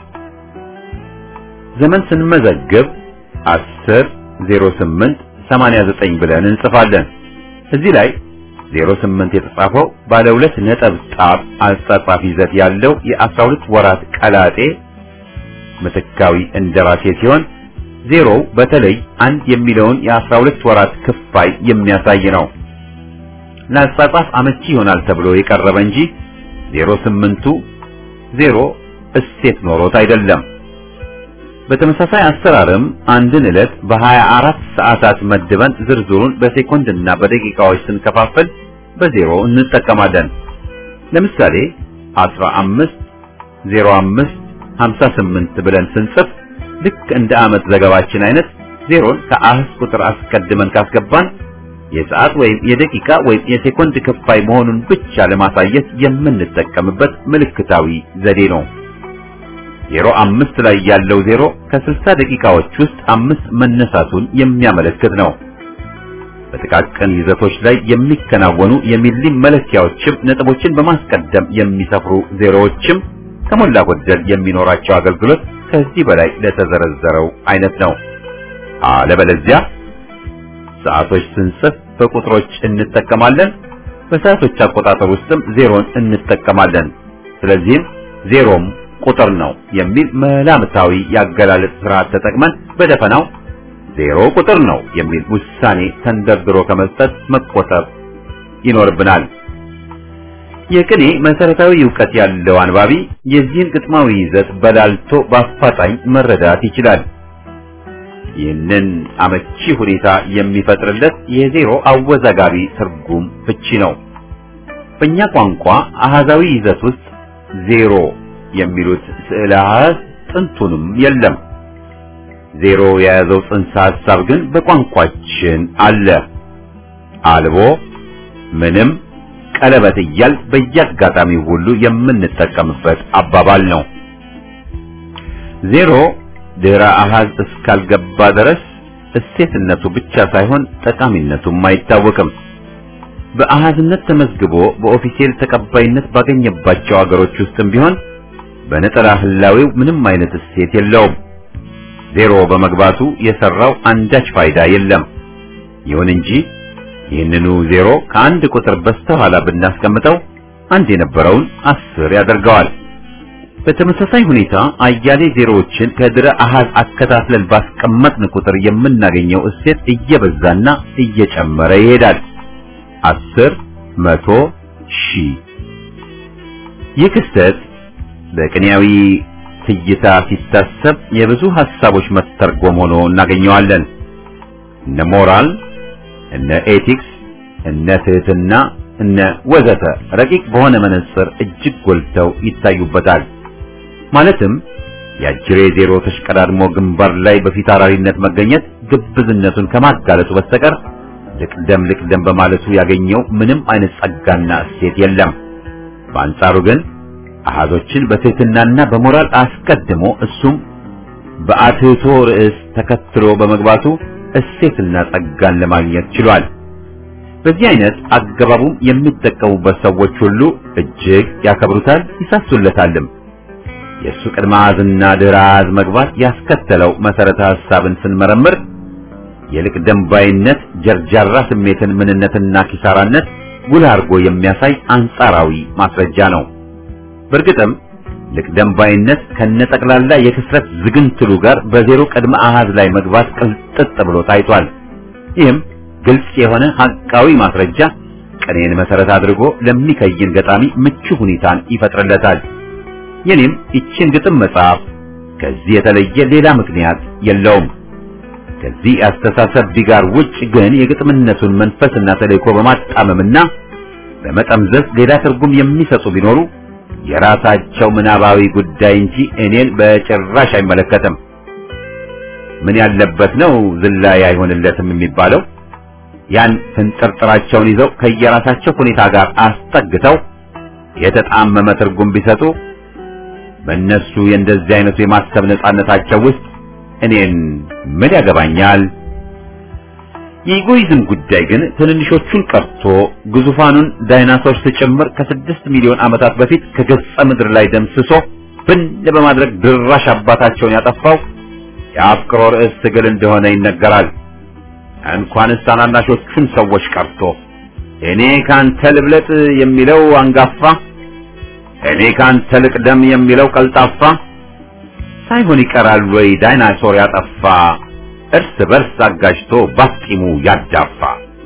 ዘመን ስንመዘግብ 10 08 89 ብለን እንጽፋለን። እዚህ ላይ 08 የተጻፈው ባለ ሁለት ነጠብጣብ አጻጻፍ ይዘት ያለው የ12 ወራት ቀላጤ ምትካዊ እንደራሴ ሲሆን ዜሮው በተለይ አንድ የሚለውን የ12 ወራት ክፋይ የሚያሳይ ነው። ለአጻጻፍ አመቺ ይሆናል ተብሎ የቀረበ እንጂ 08ቱ ዜሮ እሴት ኖሮት አይደለም። በተመሳሳይ አሰራርም አንድን ዕለት በ24 ሰዓታት መድበን ዝርዝሩን በሴኮንድና በደቂቃዎች ስንከፋፍል በዜሮ እንጠቀማለን። ለምሳሌ 15 05 58 ብለን ስንጽፍ ልክ እንደ ዓመት ዘገባችን አይነት ዜሮን ከአህዝ ቁጥር አስቀድመን ካስገባን የሰዓት ወይም የደቂቃ ወይም የሴኮንድ ክፋይ መሆኑን ብቻ ለማሳየት የምንጠቀምበት ምልክታዊ ዘዴ ነው። ዜሮ አምስት ላይ ያለው ዜሮ ከስልሳ ደቂቃዎች ውስጥ አምስት መነሳቱን የሚያመለክት ነው። በጥቃቅን ይዘቶች ላይ የሚከናወኑ የሚሊም መለኪያዎችም ነጥቦችን በማስቀደም የሚሰፍሩ ዜሮዎችም ከሞላ ጎደል የሚኖራቸው አገልግሎት ከዚህ በላይ ለተዘረዘረው አይነት ነው። አለበለዚያ ሰዓቶች ስንጽፍ በቁጥሮች እንጠቀማለን፣ በሰዓቶች አቆጣጠር ውስጥም ዜሮን እንጠቀማለን። ስለዚህም ዜሮም ቁጥር ነው የሚል መላምታዊ ያገላለጽ ስርዓት ተጠቅመን በደፈናው ዜሮ ቁጥር ነው የሚል ውሳኔ ተንደርድሮ ከመስጠት መቆጠብ ይኖርብናል። የቅኔ መሰረታዊ ዕውቀት ያለው አንባቢ የዚህን ግጥማዊ ይዘት በላልቶ በአፋጣኝ መረዳት ይችላል። ይህንን አመቺ ሁኔታ የሚፈጥርለት የዜሮ አወዛጋቢ ትርጉም ፍቺ ነው። በእኛ ቋንቋ አሃዛዊ ይዘት ውስጥ ዜሮ የሚሉት ስዕለ አሃዝ ጥንቱንም የለም። ዜሮ የያዘው ጽንሰ ሐሳብ ግን በቋንቋችን አለ። አልቦ፣ ምንም፣ ቀለበት እያል በየአጋጣሚው ሁሉ የምንጠቀምበት አባባል ነው። ዜሮ ድህረ አሃዝ እስካልገባ ድረስ እሴትነቱ ብቻ ሳይሆን ጠቃሚነቱም አይታወቅም። በአሃዝነት ተመዝግቦ በኦፊሴል ተቀባይነት ባገኘባቸው አገሮች ውስጥም ቢሆን በነጠላ ህላዌው ምንም አይነት እሴት የለውም። ዜሮ በመግባቱ የሰራው አንዳች ፋይዳ የለም። ይሁን እንጂ ይህንኑ ዜሮ ከአንድ ቁጥር በስተኋላ ብናስቀምጠው አንድ የነበረውን አስር ያደርገዋል። በተመሳሳይ ሁኔታ አያሌ ዜሮዎችን ከድረ አሃዝ አከታትለን ባስቀመጥን ቁጥር የምናገኘው እሴት እየበዛና እየጨመረ ይሄዳል። አስር፣ መቶ፣ ሺህ። ይህ ክስተት በቅኔያዊ ትይታ ሲታሰብ የብዙ ሐሳቦች መተርጎም ሆኖ እናገኘዋለን። እነ ሞራል፣ እነ ኤቲክስ፣ እነ ትህትና፣ እነ ወዘተ ረቂቅ በሆነ መነጽር እጅግ ጎልተው ይታዩበታል። ማለትም የአጅሬ ዜሮ ተሽቀዳድሞ ግንባር ላይ በፊት አራሪነት መገኘት ግብዝነቱን ከማጋለጡ በስተቀር ልቅደም ልቅደም በማለቱ ያገኘው ምንም አይነት ጸጋና እሴት የለም። በአንጻሩ ግን አሃዞችን በትህትናና በሞራል አስቀድሞ እሱም በአትህቶ ርዕስ ተከትሎ በመግባቱ እሴትና ጸጋን ለማግኘት ችሏል። በዚህ አይነት አገባቡም የሚጠቀሙበት ሰዎች ሁሉ እጅግ ያከብሩታል፣ ይሳሱለታልም። የእሱ ቅድመ አሃዝና ድህረ አሃዝ መግባት ያስከተለው መሰረተ ሐሳብን ስንመረምር የልቅደም ባይነት ጀርጃራ ስሜትን ምንነትና ኪሳራነት ጉልህ አድርጎ የሚያሳይ አንጻራዊ ማስረጃ ነው። በእርግጥም ልቅደም ባይነት ከነጠቅላላ የክስረት ዝግንትሉ ጋር በዜሮ ቅድመ አሃዝ ላይ መግባት ቅልጥጥ ብሎ ታይቷል። ይህም ግልጽ የሆነ ሐቃዊ ማስረጃ ቅኔን መሰረት አድርጎ ለሚከይን ገጣሚ ምቹ ሁኔታን ይፈጥርለታል። የኔም ይችን ግጥም መጽሐፍ ከዚህ የተለየ ሌላ ምክንያት የለውም። ከዚህ አስተሳሰብ ቢጋር ውጭ ግን የግጥምነቱን መንፈስና ተልእኮ በማጣመምና በመጠምዘዝ ሌላ ትርጉም የሚሰጡ ቢኖሩ የራሳቸው ምናባዊ ጉዳይ እንጂ እኔን በጭራሽ አይመለከትም። ምን ያለበት ነው ዝላይ አይሆንለትም የሚባለው? ያን ፍንጥርጥራቸውን ይዘው ከየራሳቸው ሁኔታ ጋር አስጠግተው የተጣመመ ትርጉም ቢሰጡ በእነሱ የእንደዚህ አይነቱ የማሰብ ነጻነታቸው ውስጥ እኔን ምን ያገባኛል? የኢጎይዝም ጉዳይ ግን ትንንሾቹን ቀርቶ ግዙፋኑን ዳይናሶርስ ጭምር ከስድስት ሚሊዮን ዓመታት በፊት ከገጸ ምድር ላይ ደምስሶ ብን በማድረግ ድራሽ አባታቸውን ያጠፋው የአፍቅሮ ርዕስ ትግል እንደሆነ ይነገራል። እንኳንስ ታናናሾቹን ሰዎች ቀርቶ እኔ ካንተ ልብለጥ የሚለው አንጋፋ፣ እኔ ካንተ ልቅደም የሚለው ቀልጣፋ ሳይሆን ይቀራል ወይ ዳይናሶር ያጠፋ እርስ በርስ አጋጅቶ ባስቂሙ ያዳፋ።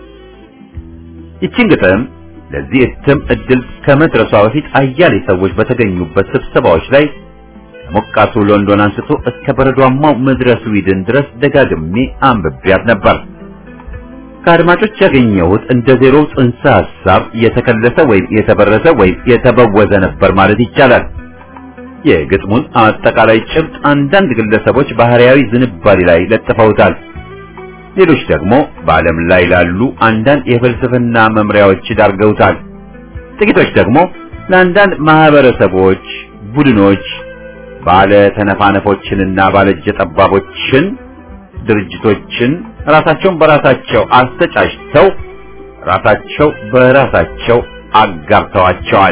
ይችን ግጥም ለዚህ እትም እድል ከመድረሷ በፊት አያሌ ሰዎች በተገኙበት ስብሰባዎች ላይ ከሞቃቱ ሎንዶን አንስቶ እስከ በረዷማው ምድረ ስዊድን ድረስ ደጋግሜ አንብቤያት ነበር። ከአድማጮች ያገኘሁት እንደ ዜሮ ጽንሰ ሐሳብ የተከለሰ ወይም የተበረሰ ወይም የተበወዘ ነበር ማለት ይቻላል። የግጥሙን አጠቃላይ ጭብጥ አንዳንድ ግለሰቦች ባህሪያዊ ዝንባሌ ላይ ለጥፈውታል። ሌሎች ደግሞ በዓለም ላይ ላሉ አንዳንድ የፍልስፍና መምሪያዎች ዳርገውታል። ጥቂቶች ደግሞ ለአንዳንድ ማህበረሰቦች፣ ቡድኖች፣ ባለ ተነፋነፎችንና ባለእጀ ጠባቦችን፣ ድርጅቶችን ራሳቸውን በራሳቸው አስተጫጭተው ራሳቸው በራሳቸው አጋብተዋቸዋል።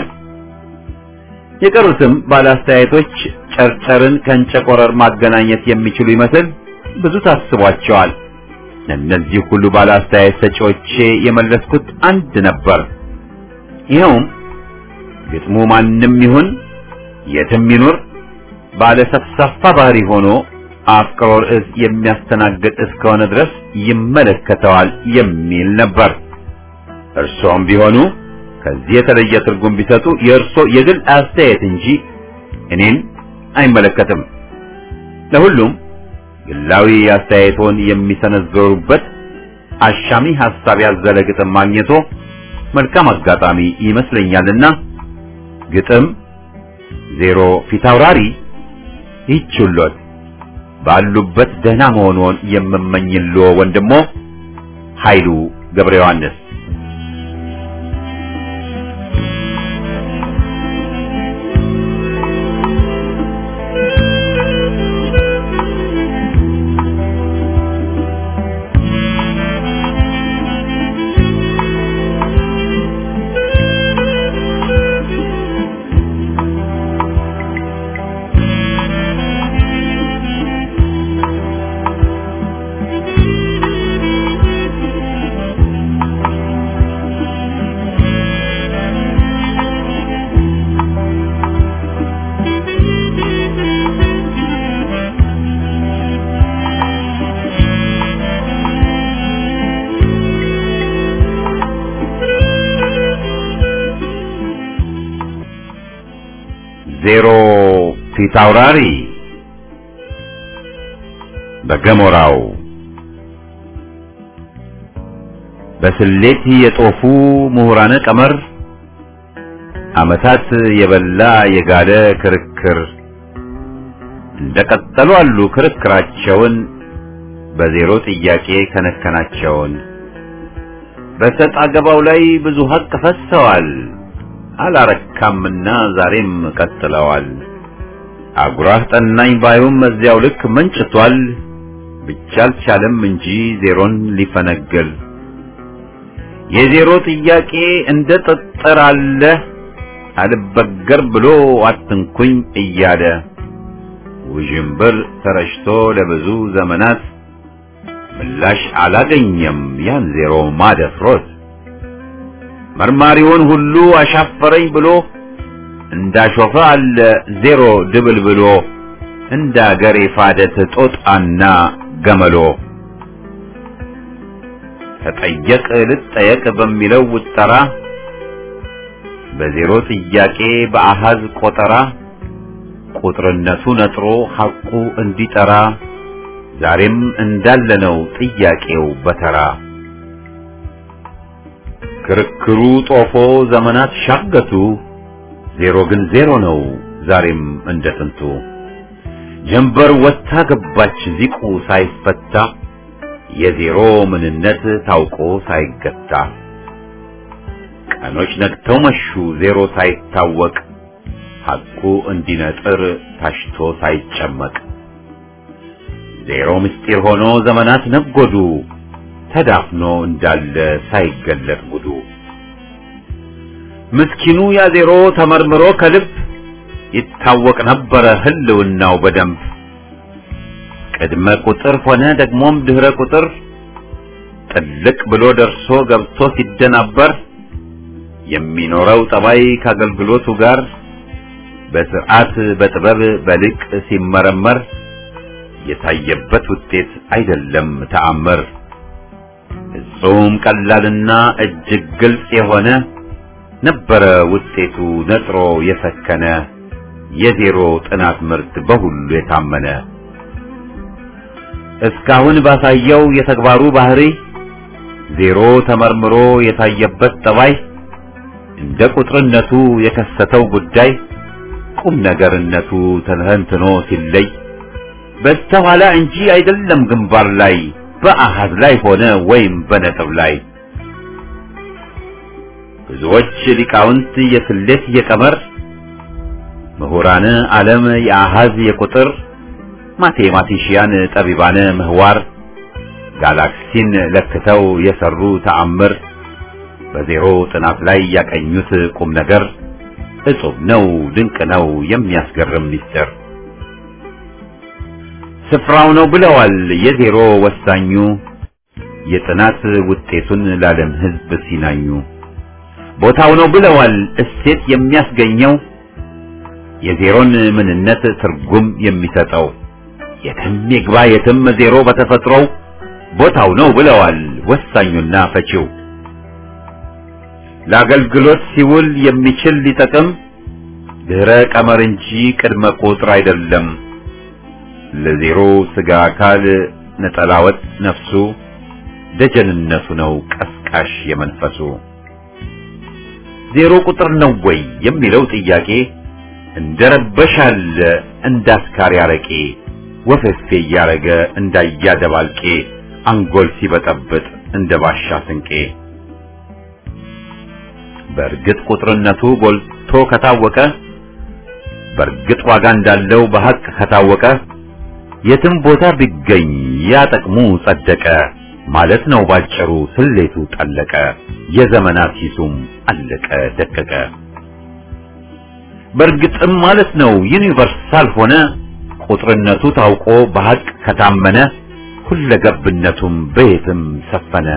የቀሩትም ባለአስተያየቶች ጨርጨርን ከእንጨቆረር ማገናኘት የሚችሉ ይመስል ብዙ ታስቧቸዋል። እነዚህ ሁሉ ባለአስተያየት ሰጪዎቼ የመለስኩት አንድ ነበር። ይኸውም ግጥሙ ማንም ይሁን የትም ይኑር ባለ ሰፍሳፋ ባህሪ ሆኖ አፍቅሮ ርዕስ የሚያስተናግድ እስከሆነ ድረስ ይመለከተዋል የሚል ነበር። እርሶም ቢሆኑ ከዚህ የተለየ ትርጉም ቢሰጡ የእርሶ የግል አስተያየት እንጂ እኔን አይመለከትም። ለሁሉም ግላዊ አስተያየቶን የሚሰነዘሩበት አሻሚ ሐሳብ ያዘለ ግጥም ማግኘቶ መልካም አጋጣሚ ይመስለኛልና ግጥም ዜሮ ፊታውራሪ ይችሎት ባሉበት ደህና መሆኑን የምመኝልዎ ወንድሞ ኃይሉ ገብረ ዮሐንስ ዜሮ ፊታውራሪ በገሞራው በስሌት የጦፉ ምሁራነ ቀመር ዓመታት የበላ የጋለ ክርክር እንደቀጠሉ አሉ ክርክራቸውን በዜሮ ጥያቄ ከነከናቸውን በሰጥ አገባው ላይ ብዙ ሀቅ ፈሰዋል። አላረካምና ዛሬም ቀጥለዋል። አጉራህ ጠናኝ ባዩም እዚያው ልክ መንጭቷል። ብቻ አልቻለም እንጂ ዜሮን ሊፈነግል የዜሮ ጥያቄ እንደ ጠጠር አለ አልበገር ብሎ አትንኩኝ እያለ ውዥንብር ተረጭቶ ለብዙ ዘመናት ምላሽ አላገኘም ያን ዜሮ ማደፍሮት መርማሪውን ሁሉ አሻፈረኝ ብሎ እንዳሾፈ አለ ዜሮ ድብል ብሎ እንደ አገር የፋደት ጦጣና ገመሎ ተጠየቅ ልጠየቅ በሚለው ውጠራ በዜሮ ጥያቄ በአሃዝ ቆጠራ ቁጥርነቱ ነጥሮ ሐቁ እንዲጠራ ዛሬም እንዳለ ነው ጥያቄው በተራ ክርክሩ ጦፎ ዘመናት ሻገቱ ዜሮ ግን ዜሮ ነው ዛሬም እንደ ጥንቱ ጀንበር ወታ ገባች ዚቁ ሳይፈታ የዜሮ ምንነት ታውቆ ሳይገታ ቀኖች ነግተው መሹ ዜሮ ሳይታወቅ ሐቁ እንዲነጥር ታሽቶ ሳይጨመቅ ዜሮ ምስጢር ሆኖ ዘመናት ነጎዱ ተዳፍኖ እንዳለ ሳይገለጥ ጉዱ ምስኪኑ ያ ዜሮ ተመርምሮ ከልብ ይታወቅ ነበረ ህልውናው በደንብ ቅድመ ቁጥር ሆነ ደግሞም ድህረ ቁጥር ጥልቅ ብሎ ደርሶ ገብቶ ሲደናበር የሚኖረው ጠባይ ከአገልግሎቱ ጋር በስርዓት በጥበብ በልቅ ሲመረመር የታየበት ውጤት አይደለም ተአምር ፍጹም ቀላልና እጅግ ግልጽ የሆነ ነበረ ውጤቱ ነጥሮ የሰከነ የዜሮ ጥናት ምርት በሁሉ የታመነ እስካሁን ባሳየው የተግባሩ ባህሪ ዜሮ ተመርምሮ የታየበት ጠባይ እንደ ቁጥርነቱ የከሰተው ጉዳይ ቁም ነገርነቱ ተንተንትኖ ሲለይ በስተኋላ እንጂ አይደለም ግንባር ላይ በአሃዝ ላይ ሆነ ወይም በነጥብ ላይ ብዙዎች ሊቃውንት የስሌት የቀመር ምሁራን ዓለም የአሃዝ የቁጥር ማቴማቲሽያን ጠቢባነ ምህዋር ጋላክሲን ለክተው የሰሩ ተአምር በዜሮ ጥናት ላይ ያቀኙት ቁም ነገር እጹብ ነው ድንቅ ነው የሚያስገርም ሚስጥር ስፍራው ነው ብለዋል የዜሮ ወሳኙ የጥናት ውጤቱን ለዓለም ሕዝብ ሲናኙ ቦታው ነው ብለዋል እሴት የሚያስገኘው የዜሮን ምንነት ትርጉም የሚሰጠው የትም ይግባ የትም ዜሮ በተፈጥሮው ቦታው ነው ብለዋል ወሳኙና ፈቺው ለአገልግሎት ሲውል የሚችል ሊጠቅም ድህረ ቀመር እንጂ ቅድመ ቁጥር አይደለም። ለዜሮ ስጋ አካል ነጠላወጥ ነፍሱ ደጀንነቱ ነው ቀስቃሽ የመንፈሱ ዜሮ ቁጥር ነው ወይ የሚለው ጥያቄ እንደረበሻል እንዳስካሪ አረቄ ወፈፌ እያረገ እንዳያደባልቄ አንጎል ሲበጠብጥ እንደ ባሻ ስንቄ በእርግጥ ቁጥርነቱ ጎልቶ ከታወቀ በእርግጥ ዋጋ እንዳለው በሐቅ ከታወቀ የትም ቦታ ቢገኝ ያ ጥቅሙ ጸደቀ ማለት ነው ባጭሩ ስሌቱ ጠለቀ የዘመናት ሂሱም አለቀ ደቀቀ በእርግጥም ማለት ነው ዩኒቨርሳል ሆነ ቁጥርነቱ ታውቆ በሐቅ ከታመነ ሁለገብነቱም በየትም ሰፈነ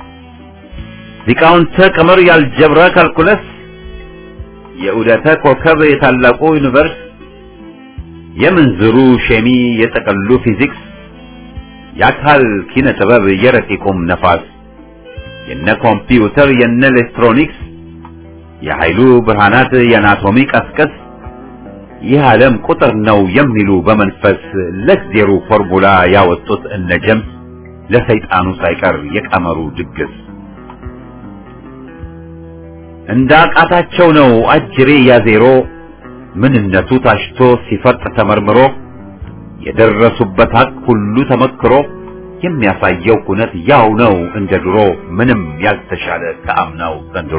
ሊቃውንተ ቀመር ያልጀብራ ካልኩለስ የዑደተ ኮከብ የታላቁ ዩኒቨርስ የምንዝሩ ሼሚ የጠቀሉ ፊዚክስ የአካል ኪነ ጥበብ የረቂቁም ነፋስ የነ ኮምፒውተር የነ ኤሌክትሮኒክስ የኃይሉ ብርሃናት የአናቶሚ ቀስቀስ ይህ ዓለም ቁጥር ነው የሚሉ በመንፈስ ለእግዜሩ ፎርሙላ ያወጡት እነ ጀምስ ለሰይጣኑ ሳይቀር የቀመሩ ድግስ እንደ አቃታቸው ነው አጅሬ ያዜሮ ምንነቱ ታሽቶ ሲፈርጥ ተመርምሮ የደረሱበት ሀቅ ሁሉ ተመክሮ የሚያሳየው ኩነት ያው ነው እንደ ድሮ ምንም ያልተሻለ ከአምናው ዘንድሮ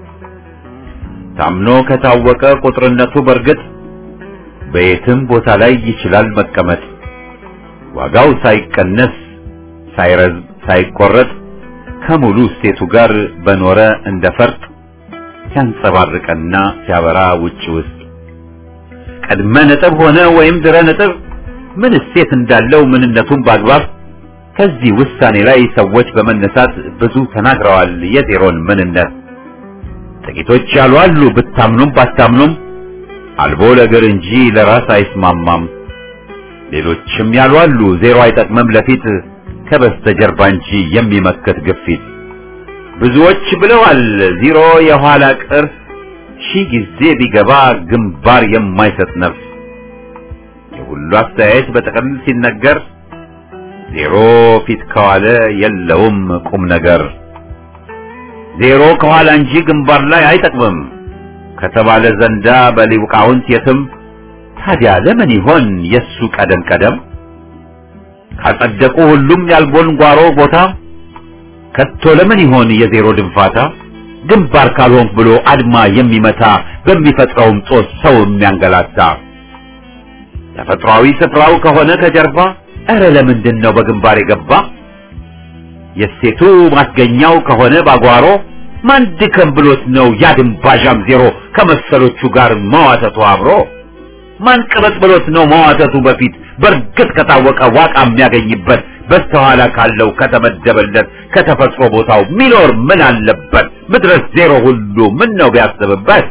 ታምኖ ከታወቀ ቁጥርነቱ በርግጥ በየትም ቦታ ላይ ይችላል መቀመጥ ዋጋው ሳይቀነስ ሳይረዝም ሳይቆረጥ ከሙሉ እሴቱ ጋር በኖረ እንደ ፈርጥ ሲያንጸባርቀና ሲያበራ ውጭ ውስጥ ቀድመ ነጥብ ሆነ ወይም ድረ ነጥብ ምን እሴት እንዳለው ምንነቱን በአግባብ ከዚህ ውሳኔ ላይ ሰዎች በመነሳት ብዙ ተናግረዋል የዜሮን ምንነት። ጥቂቶች ያሉ አሉ ብታምኑም ባታምኑም አልቦ ለእግር እንጂ ለራስ አይስማማም። ሌሎችም ያሉ አሉ ዜሮ አይጠቅምም ለፊት ከበስተጀርባ እንጂ የሚመክት ግፊት። ብዙዎች ብለዋል ዜሮ የኋላ ቅርስ ሺህ ጊዜ ቢገባ ግንባር የማይሰጥ ነፍስ። የሁሉ አስተያየት በጥቅል ሲነገር ዜሮ ፊት ከዋለ የለውም ቁም ነገር። ዜሮ ከኋላ እንጂ ግንባር ላይ አይጠቅምም ከተባለ ዘንዳ በሊቃውንት የትም ታዲያ ለምን ይሆን የሱ ቀደም ቀደም? ካጸደቁ ሁሉም ያልቦን ጓሮ ቦታ ከቶ ለምን ይሆን የዜሮ ድንፋታ? ግንባር ካልሆንክ ብሎ አድማ የሚመታ በሚፈጥረውም ጦስ ሰው የሚያንገላታ ተፈጥሯዊ ስፍራው ከሆነ ከጀርባ እረ ለምንድን ነው በግንባር የገባ? የሴቱ ማስገኛው ከሆነ ባጓሮ ማን ድከም ብሎት ነው ያድንባዣም ዜሮ ከመሰሎቹ ጋር መዋተቱ አብሮ? ማን ቅበጥ ብሎት ነው መዋተቱ በፊት በእርግጥ ከታወቀ ዋቃ የሚያገኝበት በስተኋላ ካለው ከተመደበለት ከተፈጥሮ ቦታው ሚኖር ምን አለበት? ምድረስ ዜሮ ሁሉ ምን ነው ቢያስብበት?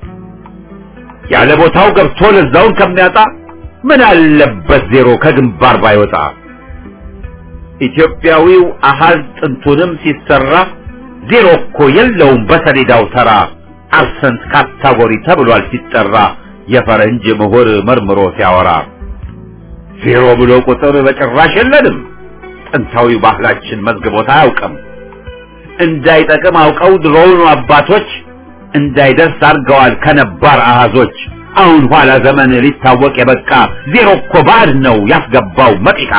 ያለ ቦታው ገብቶ ለዛውን ከሚያጣ ምን አለበት ዜሮ ከግንባር ባይወጣ? ኢትዮጵያዊው አሃዝ ጥንቱንም ሲሰራ ዜሮ እኮ የለውም በሰሌዳው ተራ አብሰንት ካታጎሪ ተብሏል ሲጠራ የፈረንጅ ምሁር መርምሮ ሲያወራ ዜሮ ብሎ ቁጥር በጭራሽ የለንም ጥንታዊ ባህላችን መዝግቦት አያውቅም እንዳይጠቅም አውቀው ድሮውኑ አባቶች እንዳይደርስ አድርገዋል ከነባር አሃዞች አሁን ኋላ ዘመን ሊታወቅ የበቃ ዜሮ እኮ ባዕድ ነው ያስገባው መጢቃ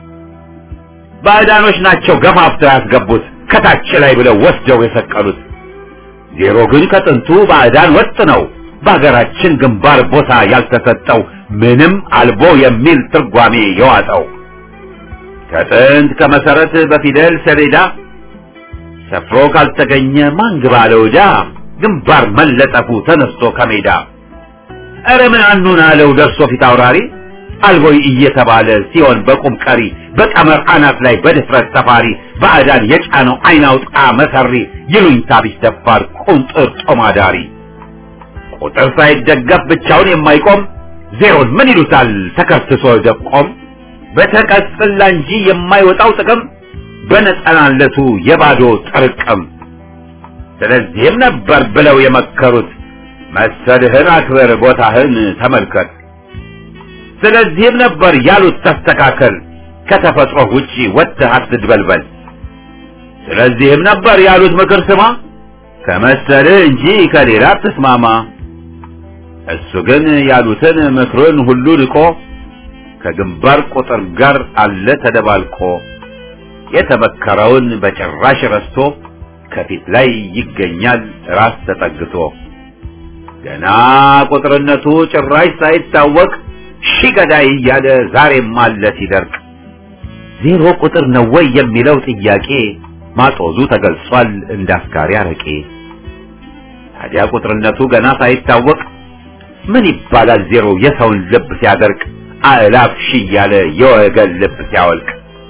ባዕዳኖች ናቸው ገፋፍተው ያስገቡት ከታች ላይ ብለው ወስደው የሰቀሉት ዜሮ ግን ከጥንቱ ባዕዳን ወጥ ነው በሀገራችን ግንባር ቦታ ያልተሰጠው ምንም አልቦ የሚል ትርጓሜ የዋጠው ከጥንት ከመሰረት በፊደል ሰሌዳ ሰፍሮ ካልተገኘ ማን ግባ ለውዳ ግንባር መለጠፉ ተነስቶ ከሜዳ ኧረ ምን አኑን አለው ደርሶ ፊት አውራሪ አልቦይ እየተባለ ሲሆን በቁም ቀሪ በቀመር አናት ላይ በድፍረት ሰፋሪ ባዕዳን የጫነው አይናውጣ መሰሪ ይሉኝታ ቢስ ደፋር ቁንጥር ጦማዳሪ ቁጥር ሳይደገፍ ብቻውን የማይቆም ዜሮን ምን ይሉታል ተከስሶ ደቆም በተቀጽላ እንጂ የማይወጣው ጥቅም በነጠናለቱ የባዶ ጥርቅም ስለዚህም ነበር ብለው የመከሩት መሰልህን አክብር ቦታህን ተመልከት ስለዚህም ነበር ያሉት ተስተካከል ከተፈጥሮ ውጪ ወጥተህ አትድበልበል ስለዚህም ነበር ያሉት ምክር ስማ ከመሰልህ እንጂ ከሌላ አትስማማ እሱ ግን ያሉትን ምክሩን ሁሉ ንቆ ከግንባር ቁጥር ጋር አለ ተደባልቆ የተመከረውን በጭራሽ ረስቶ ከፊት ላይ ይገኛል ራስ ተጠግቶ ገና ቁጥርነቱ ጭራሽ ሳይታወቅ ሺህ ገዳይ እያለ ዛሬም አለ ሲደርቅ ዜሮ ቁጥር ነው ወይ የሚለው ጥያቄ ማጦዙ ተገልጿል እንዳስካሪ አረቄ ታዲያ ቁጥርነቱ ገና ሳይታወቅ ምን ይባላል ዜሮ የሰውን ልብ ሲያደርቅ አእላፍ ሺህ እያለ የወገን ልብ ሲያወልቅ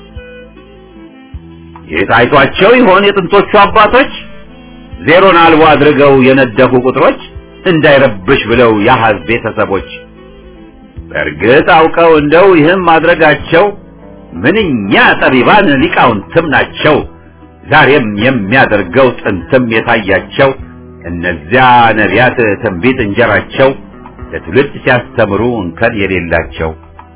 የታይቷቸው ይሆን የጥንቶቹ አባቶች ዜሮን አልቦ አድርገው የነደፉ ቁጥሮች እንዳይረብሽ ብለው የአሃዝ ቤተሰቦች በእርግጥ አውቀው እንደው ይህም ማድረጋቸው ምንኛ ጠቢባን ሊቃውንትም ናቸው ዛሬም የሚያደርገው ጥንትም የታያቸው እነዚያ ነቢያት ትንቢት እንጀራቸው ለትውልድ ሲያስተምሩ እንከን የሌላቸው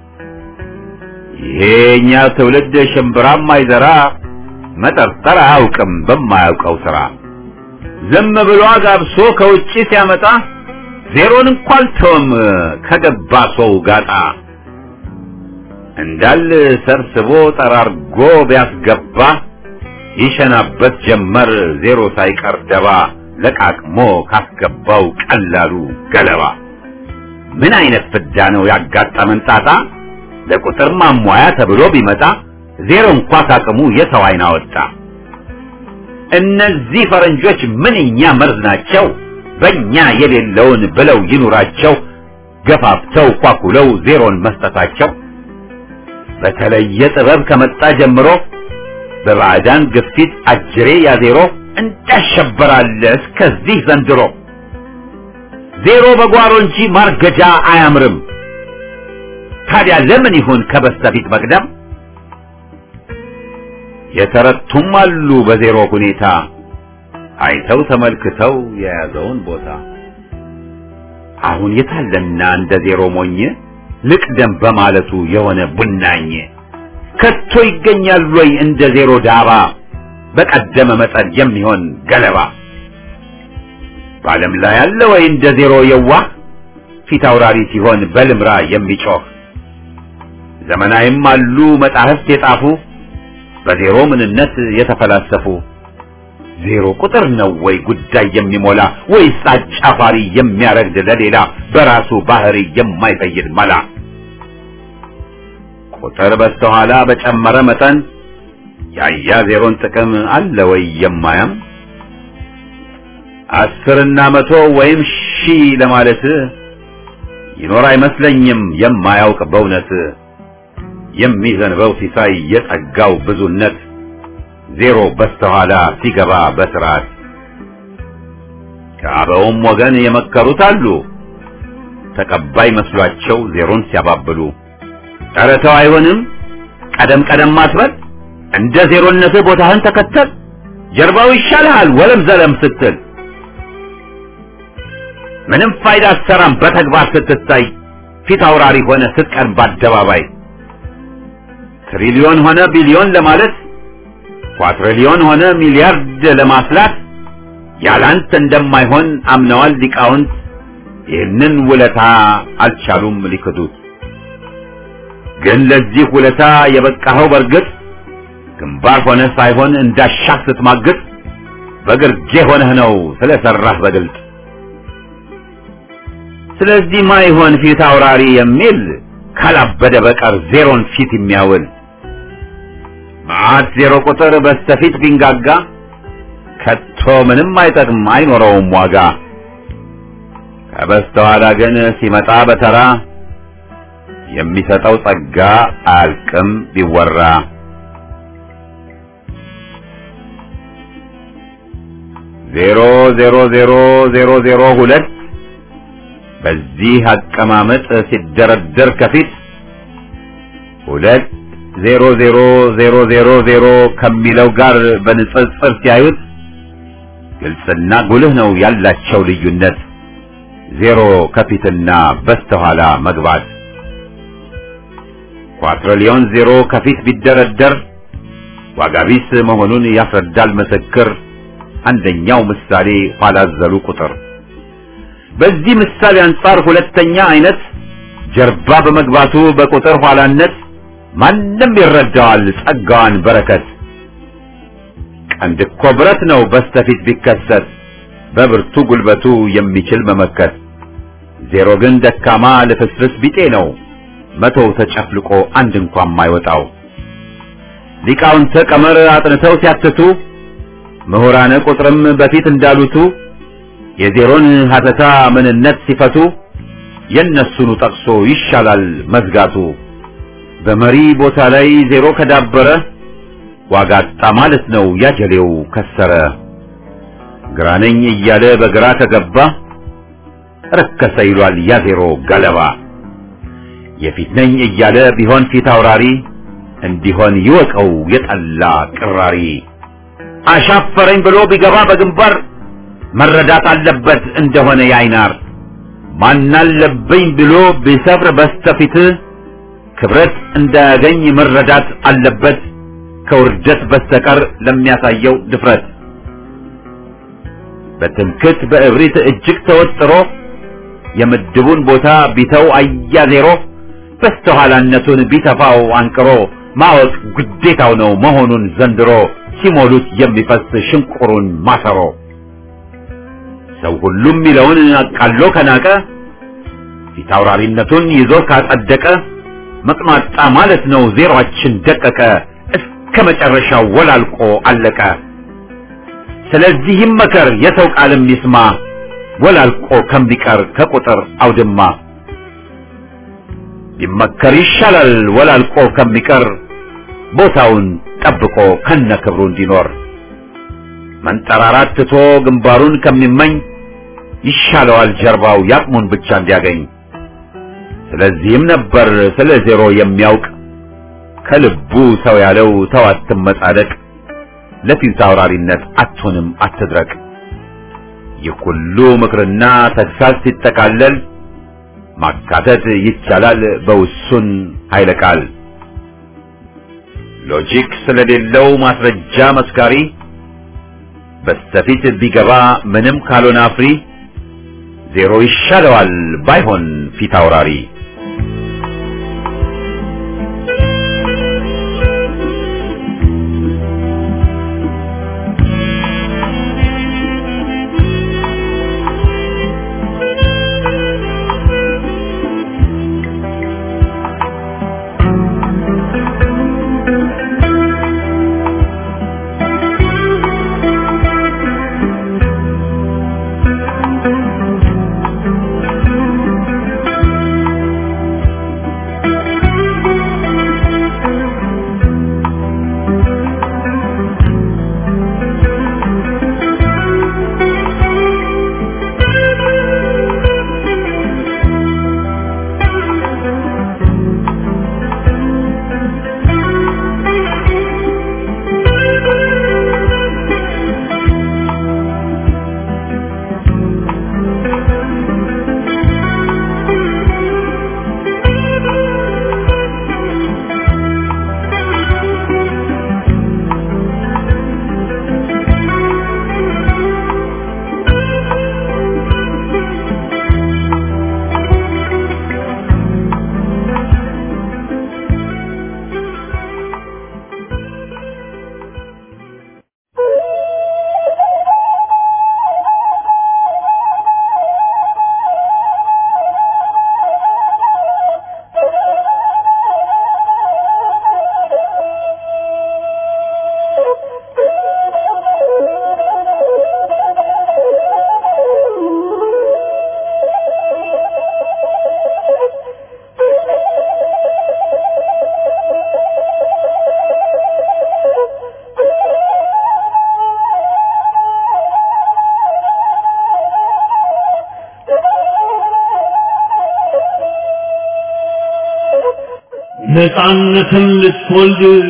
ይሄኛ ትውልድ ሽምብራም አይዘራ መጠርጠር አያውቅም በማያውቀው ስራ ዝም ብሎ አጋብሶ ከውጪ ሲያመጣ ዜሮን እንኳን ተውም ከገባ ሰው ጋጣ እንዳል ሰብስቦ ጠራርጎ ቢያስገባ ይሸናበት ጀመር ዜሮ ሳይቀር ደባ ለቃቅሞ ካስገባው ቀላሉ ገለባ ምን አይነት ፍዳ ነው ያጋጠመን ጣጣ ለቁጥር ማሟያ ተብሎ ቢመጣ ዜሮ እንኳ ካቅሙ የሰው አይን አወጣ እነዚህ ፈረንጆች ምንኛ መርዝ ናቸው በእኛ የሌለውን ብለው ይኑራቸው ገፋፍተው ኳኩለው ዜሮን መስጠታቸው በተለየ ጥበብ ከመጣ ጀምሮ በባዕዳን ግፊት አጅሬ ያዜሮ እንዳሸበራለ እስከዚህ ዘንድሮ ዜሮ በጓሮ እንጂ ማርገጃ አያምርም ታዲያ ለምን ይሁን ከበስተፊት መቅደም የተረቱም አሉ በዜሮ ሁኔታ አይተው ተመልክተው የያዘውን ቦታ አሁን የታለና እንደ ዜሮ ሞኝ ልቅደም በማለቱ የሆነ ቡናኝ ከቶ ይገኛል ወይ እንደ ዜሮ ዳባ በቀደመ መጠን የሚሆን ገለባ በዓለም ላይ ያለ ወይ እንደ ዜሮ የዋህ ፊት አውራሪ ሲሆን በልምራ የሚጮህ ዘመናዊም አሉ መጻሕፍት የጻፉ በዜሮ ምንነት የተፈላሰፉ ዜሮ ቁጥር ነው ወይ ጉዳይ የሚሞላ ወይስ አጫፋሪ የሚያረግድ ለሌላ በራሱ ባህሪ የማይፈይድ መላ ቁጥር በስተኋላ በጨመረ መጠን ያያ ዜሮን ጥቅም አለ ወይ የማያም አስርና መቶ ወይም ሺህ ለማለት ይኖር አይመስለኝም የማያውቅ በእውነት የሚዘንበው ሲሳይ የጸጋው ብዙነት ዜሮ በስተኋላ ሲገባ በስርዓት ከአበውም ወገን የመከሩት አሉ ተቀባይ መስሏቸው ዜሮን ሲያባብሉ ኧረ ተው አይሆንም ቀደም ቀደም አትበል እንደ ዜሮነትህ ቦታህን ተከተል ጀርባው ይሻልሃል ወለም ዘለም ስትል ምንም ፋይዳ አትሰራም በተግባር ስትታይ ፊት አውራሪ ሆነ ስትቀርብ በአደባባይ ትሪሊዮን ሆነ ቢሊዮን ለማለት ኳትሪሊዮን ሆነ ሚሊያርድ ለማስላት ያላንተ እንደማይሆን አምነዋል ሊቃውንት ይህንን ውለታ አልቻሉም ሊክዱት ግን ለዚህ ውለታ የበቃኸው በርግጥ ግንባር ሆነ ሳይሆን እንዳሻህ ስትማግጥ በግርጌ ሆነህ ነው ስለሰራህ በግልጥ ስለዚህ ማይሆን ፊት አውራሪ የሚል ካላበደ በቀር ዜሮን ፊት የሚያውል መዓት ዜሮ ቁጥር በስተፊት ቢንጋጋ ከቶ ምንም አይጠቅም አይኖረውም ዋጋ ከበስተኋላ ግን ሲመጣ በተራ የሚሰጠው ጸጋ አያልቅም ቢወራ ዜሮ ዜሮ ዜሮ ዜሮ ዜሮ ሁለት በዚህ አቀማመጥ ሲደረደር ከፊት ሁለት ዜሮ ዜሮ ዜሮ ዜሮ ዜሮ ከሚለው ጋር በንጽጽር ሲያዩት ግልጽና ጉልህ ነው ያላቸው ልዩነት ዜሮ ከፊትና በስተኋላ መግባት ኳትሪሊዮን ዜሮ ከፊት ቢደረደር ዋጋ ቢስ መሆኑን ያስረዳል ምስክር አንደኛው ምሳሌ ኋላ ዘሉ ቁጥር በዚህ ምሳሌ አንጻር ሁለተኛ አይነት ጀርባ በመግባቱ በቁጥር ኋላነት ማንም ይረዳዋል ጸጋዋን በረከት ቀንድ እኮ ብረት ነው በስተፊት ቢከሰት በብርቱ ጉልበቱ የሚችል መመከት ዜሮ ግን ደካማ ልፍስፍስ ቢጤ ነው መቶው ተጨፍልቆ አንድ እንኳን ማይወጣው ሊቃውንተ ቀመር አጥንተው ሲያትቱ ምሁራነ ቁጥርም በፊት እንዳሉቱ የዜሮን ሀተታ ምንነት ሲፈቱ የነሱኑ ጠቅሶ ይሻላል መዝጋቱ በመሪ ቦታ ላይ ዜሮ ከዳበረ ዋጋ አጣ ማለት ነው ያጀሌው ከሰረ ግራነኝ እያለ በግራ ከገባ ረከሰ ይሏል ያ ዜሮ ገለባ የፊት ነኝ እያለ ቢሆን ፊት አውራሪ እንዲሆን ይወቀው የጠላ ቅራሪ አሻፈረኝ ብሎ ቢገባ በግንባር መረዳት አለበት እንደሆነ ያይናር ማናለብኝ ብሎ ቢሰፍር በስተፊት ክብረት እንዳያገኝ መረዳት አለበት ከውርደት በስተቀር ለሚያሳየው ድፍረት በትምክት በእብሪት እጅግ ተወጥሮ የምድቡን ቦታ ቢተው አያ ዜሮ በስተኋላነቱን ቢተፋው አንቅሮ ማወቅ ግዴታው ነው መሆኑን ዘንድሮ ሲሞሉት የሚፈስ ሽንቁሩን ማሰሮ ሰው ሁሉም የሚለውን አቃሎ ከናቀ ፊት አውራሪነቱን ይዞ ካጸደቀ መቅማጣ ማለት ነው ዜሯችን ደቀቀ እስከ መጨረሻው ወላልቆ አለቀ። ስለዚህ ይመከር የሰው ቃልም ይስማ ወላልቆ ከሚቀር ከቁጥር አውድማ ቢመከር ይሻላል ወላልቆ ከሚቀር ቦታውን ጠብቆ ከነክብሩ እንዲኖር መንጠራራት ትቶ ግንባሩን ከሚመኝ ይሻለዋል ጀርባው ያቅሙን ብቻ እንዲያገኝ። ስለዚህም ነበር ስለ ዜሮ የሚያውቅ ከልቡ ሰው ያለው ተው አትመጻደቅ፣ ለፊት አውራሪነት አትሆንም አትድረቅ። ይህ ሁሉ ምክርና ተግሳጽ ሲጠቃለል ማካተት ይቻላል በውሱን ኃይለ ቃል። ሎጂክ ስለሌለው ማስረጃ መስካሪ በስተፊት ቢገባ ምንም ካልሆነ አፍሪ ዜሮ ይሻለዋል ባይሆን ፊት አውራሪ። ነፃነትን ልትወልድ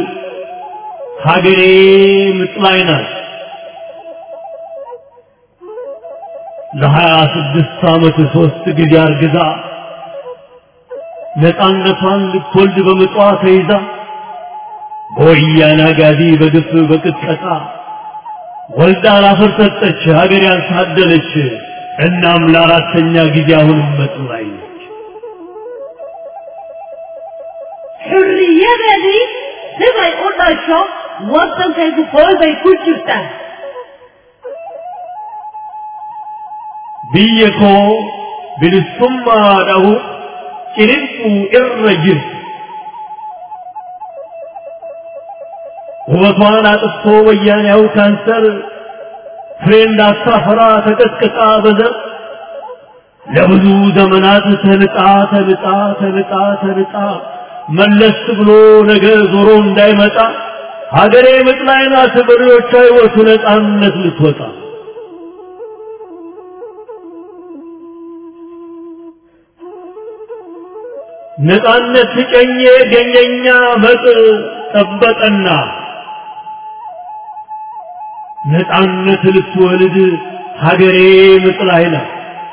ሀገሬ ምጥ ላይ ናት። ለሀያ ስድስት ዓመት ሦስት ጊዜ አርግዛ ነፃነቷን ልትወልድ በምጧ ተይዛ በወያኔ አጋዚ በግፍ በቅጥቀጣ ወልዳ ላፈር ሰጠች ሀገር ያልታደለች። እናም ለአራተኛ ጊዜ አሁንም ምጥ ላይ ነች። Xurriyadeedii sibay u dhasho waddankaygu qoolbay ku jirtaa biyya koo bilisummaa dhahu ciniinquu irra jirti. ውበቷን አጥፍቶ ወያኔያው ካንሰር ፍሬ እንዳታፈራ ተቀጥቅጣ በዘር ለብዙ ዘመናት ተንጣ ተንጣ ተንጣ ተንጣ መለስ ብሎ ነገ ዞሮ እንዳይመጣ ሀገሬ ምጥ ላይ ናት በሬዎቿ ሕይወቱ ነፃነት ልትወጣ ነፃነት ሲጨኜ ገኘኛ መጥ ጠበቀና ነፃነት ልትወልድ ሀገሬ ምጥ ላይ ናት።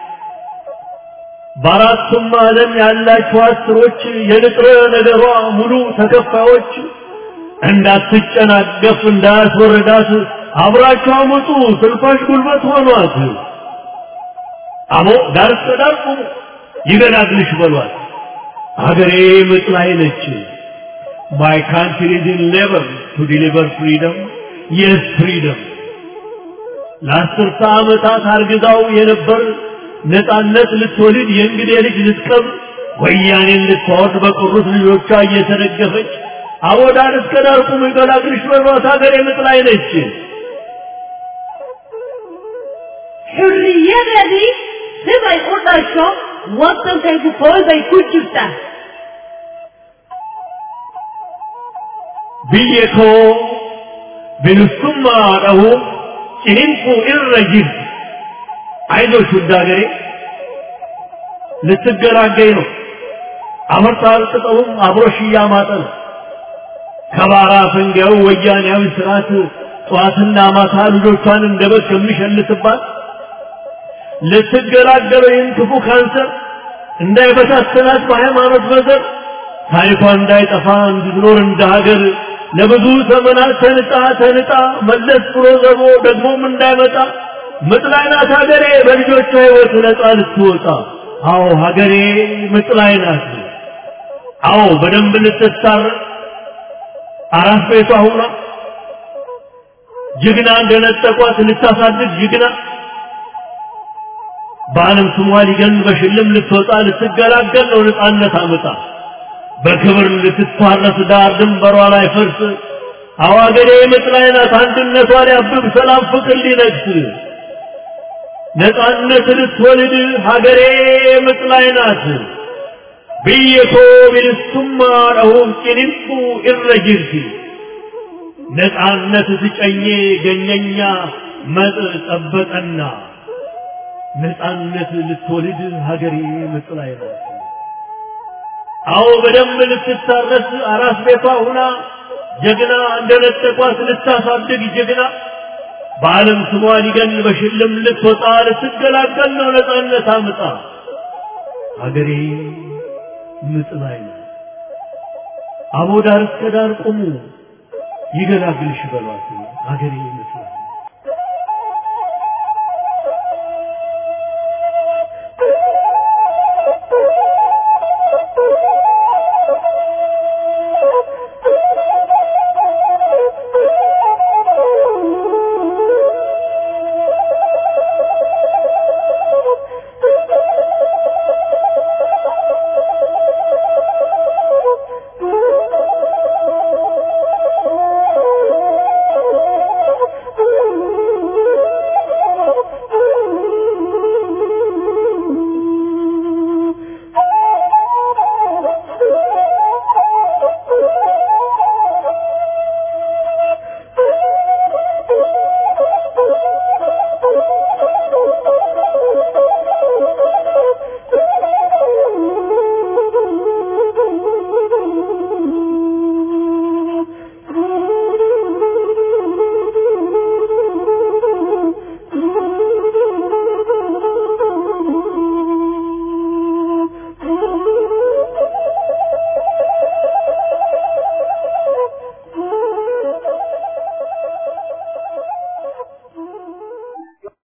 በአራቱም ዓለም ያላችሁ አስሮች የንጥረ ነገሯ ሙሉ ተከፋዮች እንዳትጨናገፍ እንዳያስወርዳት አብራችሁ አመጡ ስልፋሽ ጉልበት ሆኗት። አሞ ዳር እስከ ዳር ቁሙ ይገላግልሽ በሏት። ሀገሬ ምጥ ላይ ነች። My country is in labor to deliver freedom. Yes, freedom. ለአስርተ ዓመታት አርግዛው የነበር ነፃነት ልትወልድ የእንግዴ ልጅ ልትቀብር ወያኔን ልታወርድ በቀሩት ልጆቿ እየተደገፈች አወዳር እስከ ዳር ቁም ይገላግልሽ በሏት ሀገሬ ምጥ ላይ ነች። Hurriyeedii siday u dhasho waddankaygu hooyday ku jirtaa biyya koo bilisummaa dhahuun ciniinquu irra jirti አይዞሽ ውድ ሀገሬ ልትገላገኝ ነው። አመርጣል ቅጠሉም አብሮሽ እያማጠ ነው። ከባራ ፈንጋዩ ወያኔያዊ ስርዓት ጠዋትና ማታ ልጆቿን እንደ በግ ከሚሸልትባት ልትገላገለው ይህን ክፉ ካንሰር እንዳይበታተናት በሃይማኖት በዘር ታሪኳ እንዳይጠፋ እንድትኖር እንደ ሀገር ለብዙ ዘመናት ተንጣ ተንጣ መለስ ብሎ ዘቦ ደግሞም እንዳይመጣ ምጥ ላይ ናት ሀገሬ በልጆቿ ሕይወት ነፃ ልትወጣ። አዎ ሀገሬ ምጥ ላይ ናት። አዎ በደንብ ልትታረቅ አራት ቤቷ ሁና ጀግና እንደነጠቋት ልታሳድግ ጀግና በዓለም ስሟ ሊገን በሽልም ልትወጣ ልትገላገል ነው ነፃነት አመጣ በክብር ልትታረስ ዳር ድንበሯ ላይ ፈርስ አዋገሬ ምጥ ላይ ናት አንድነቷ ሊያብብ ሰላም ፍቅር ሊነግስ ነፃነት ልትወልድ ሀገሬ ምጥ ላይ ናት ብየኮ ቢልሱማ ረሁም ጭንቁ ኢረጅርቲ ነፃነት ትጨኜ ገኘኛ መጥ ጠበቀና ነፃነት ልትወልድ ሀገሬ ምጥ ላይ ናት። አዎ በደንብ ልትታረስ አራስ ቤቷ ሁና ጀግና እንደነጠቋት ልታሳድግ ጀግና በዓለም ስሟ ሊገን በሽልም ልትወጣ ልትገላገል ነው ነፃነት አምጣ ሀገሬ ምጥ ላይ ናት። አቦ ዳር እስከ ዳር ቁሙ ይገላግልሽ በሏት ሀገሬ ምጥ ላይ ናት።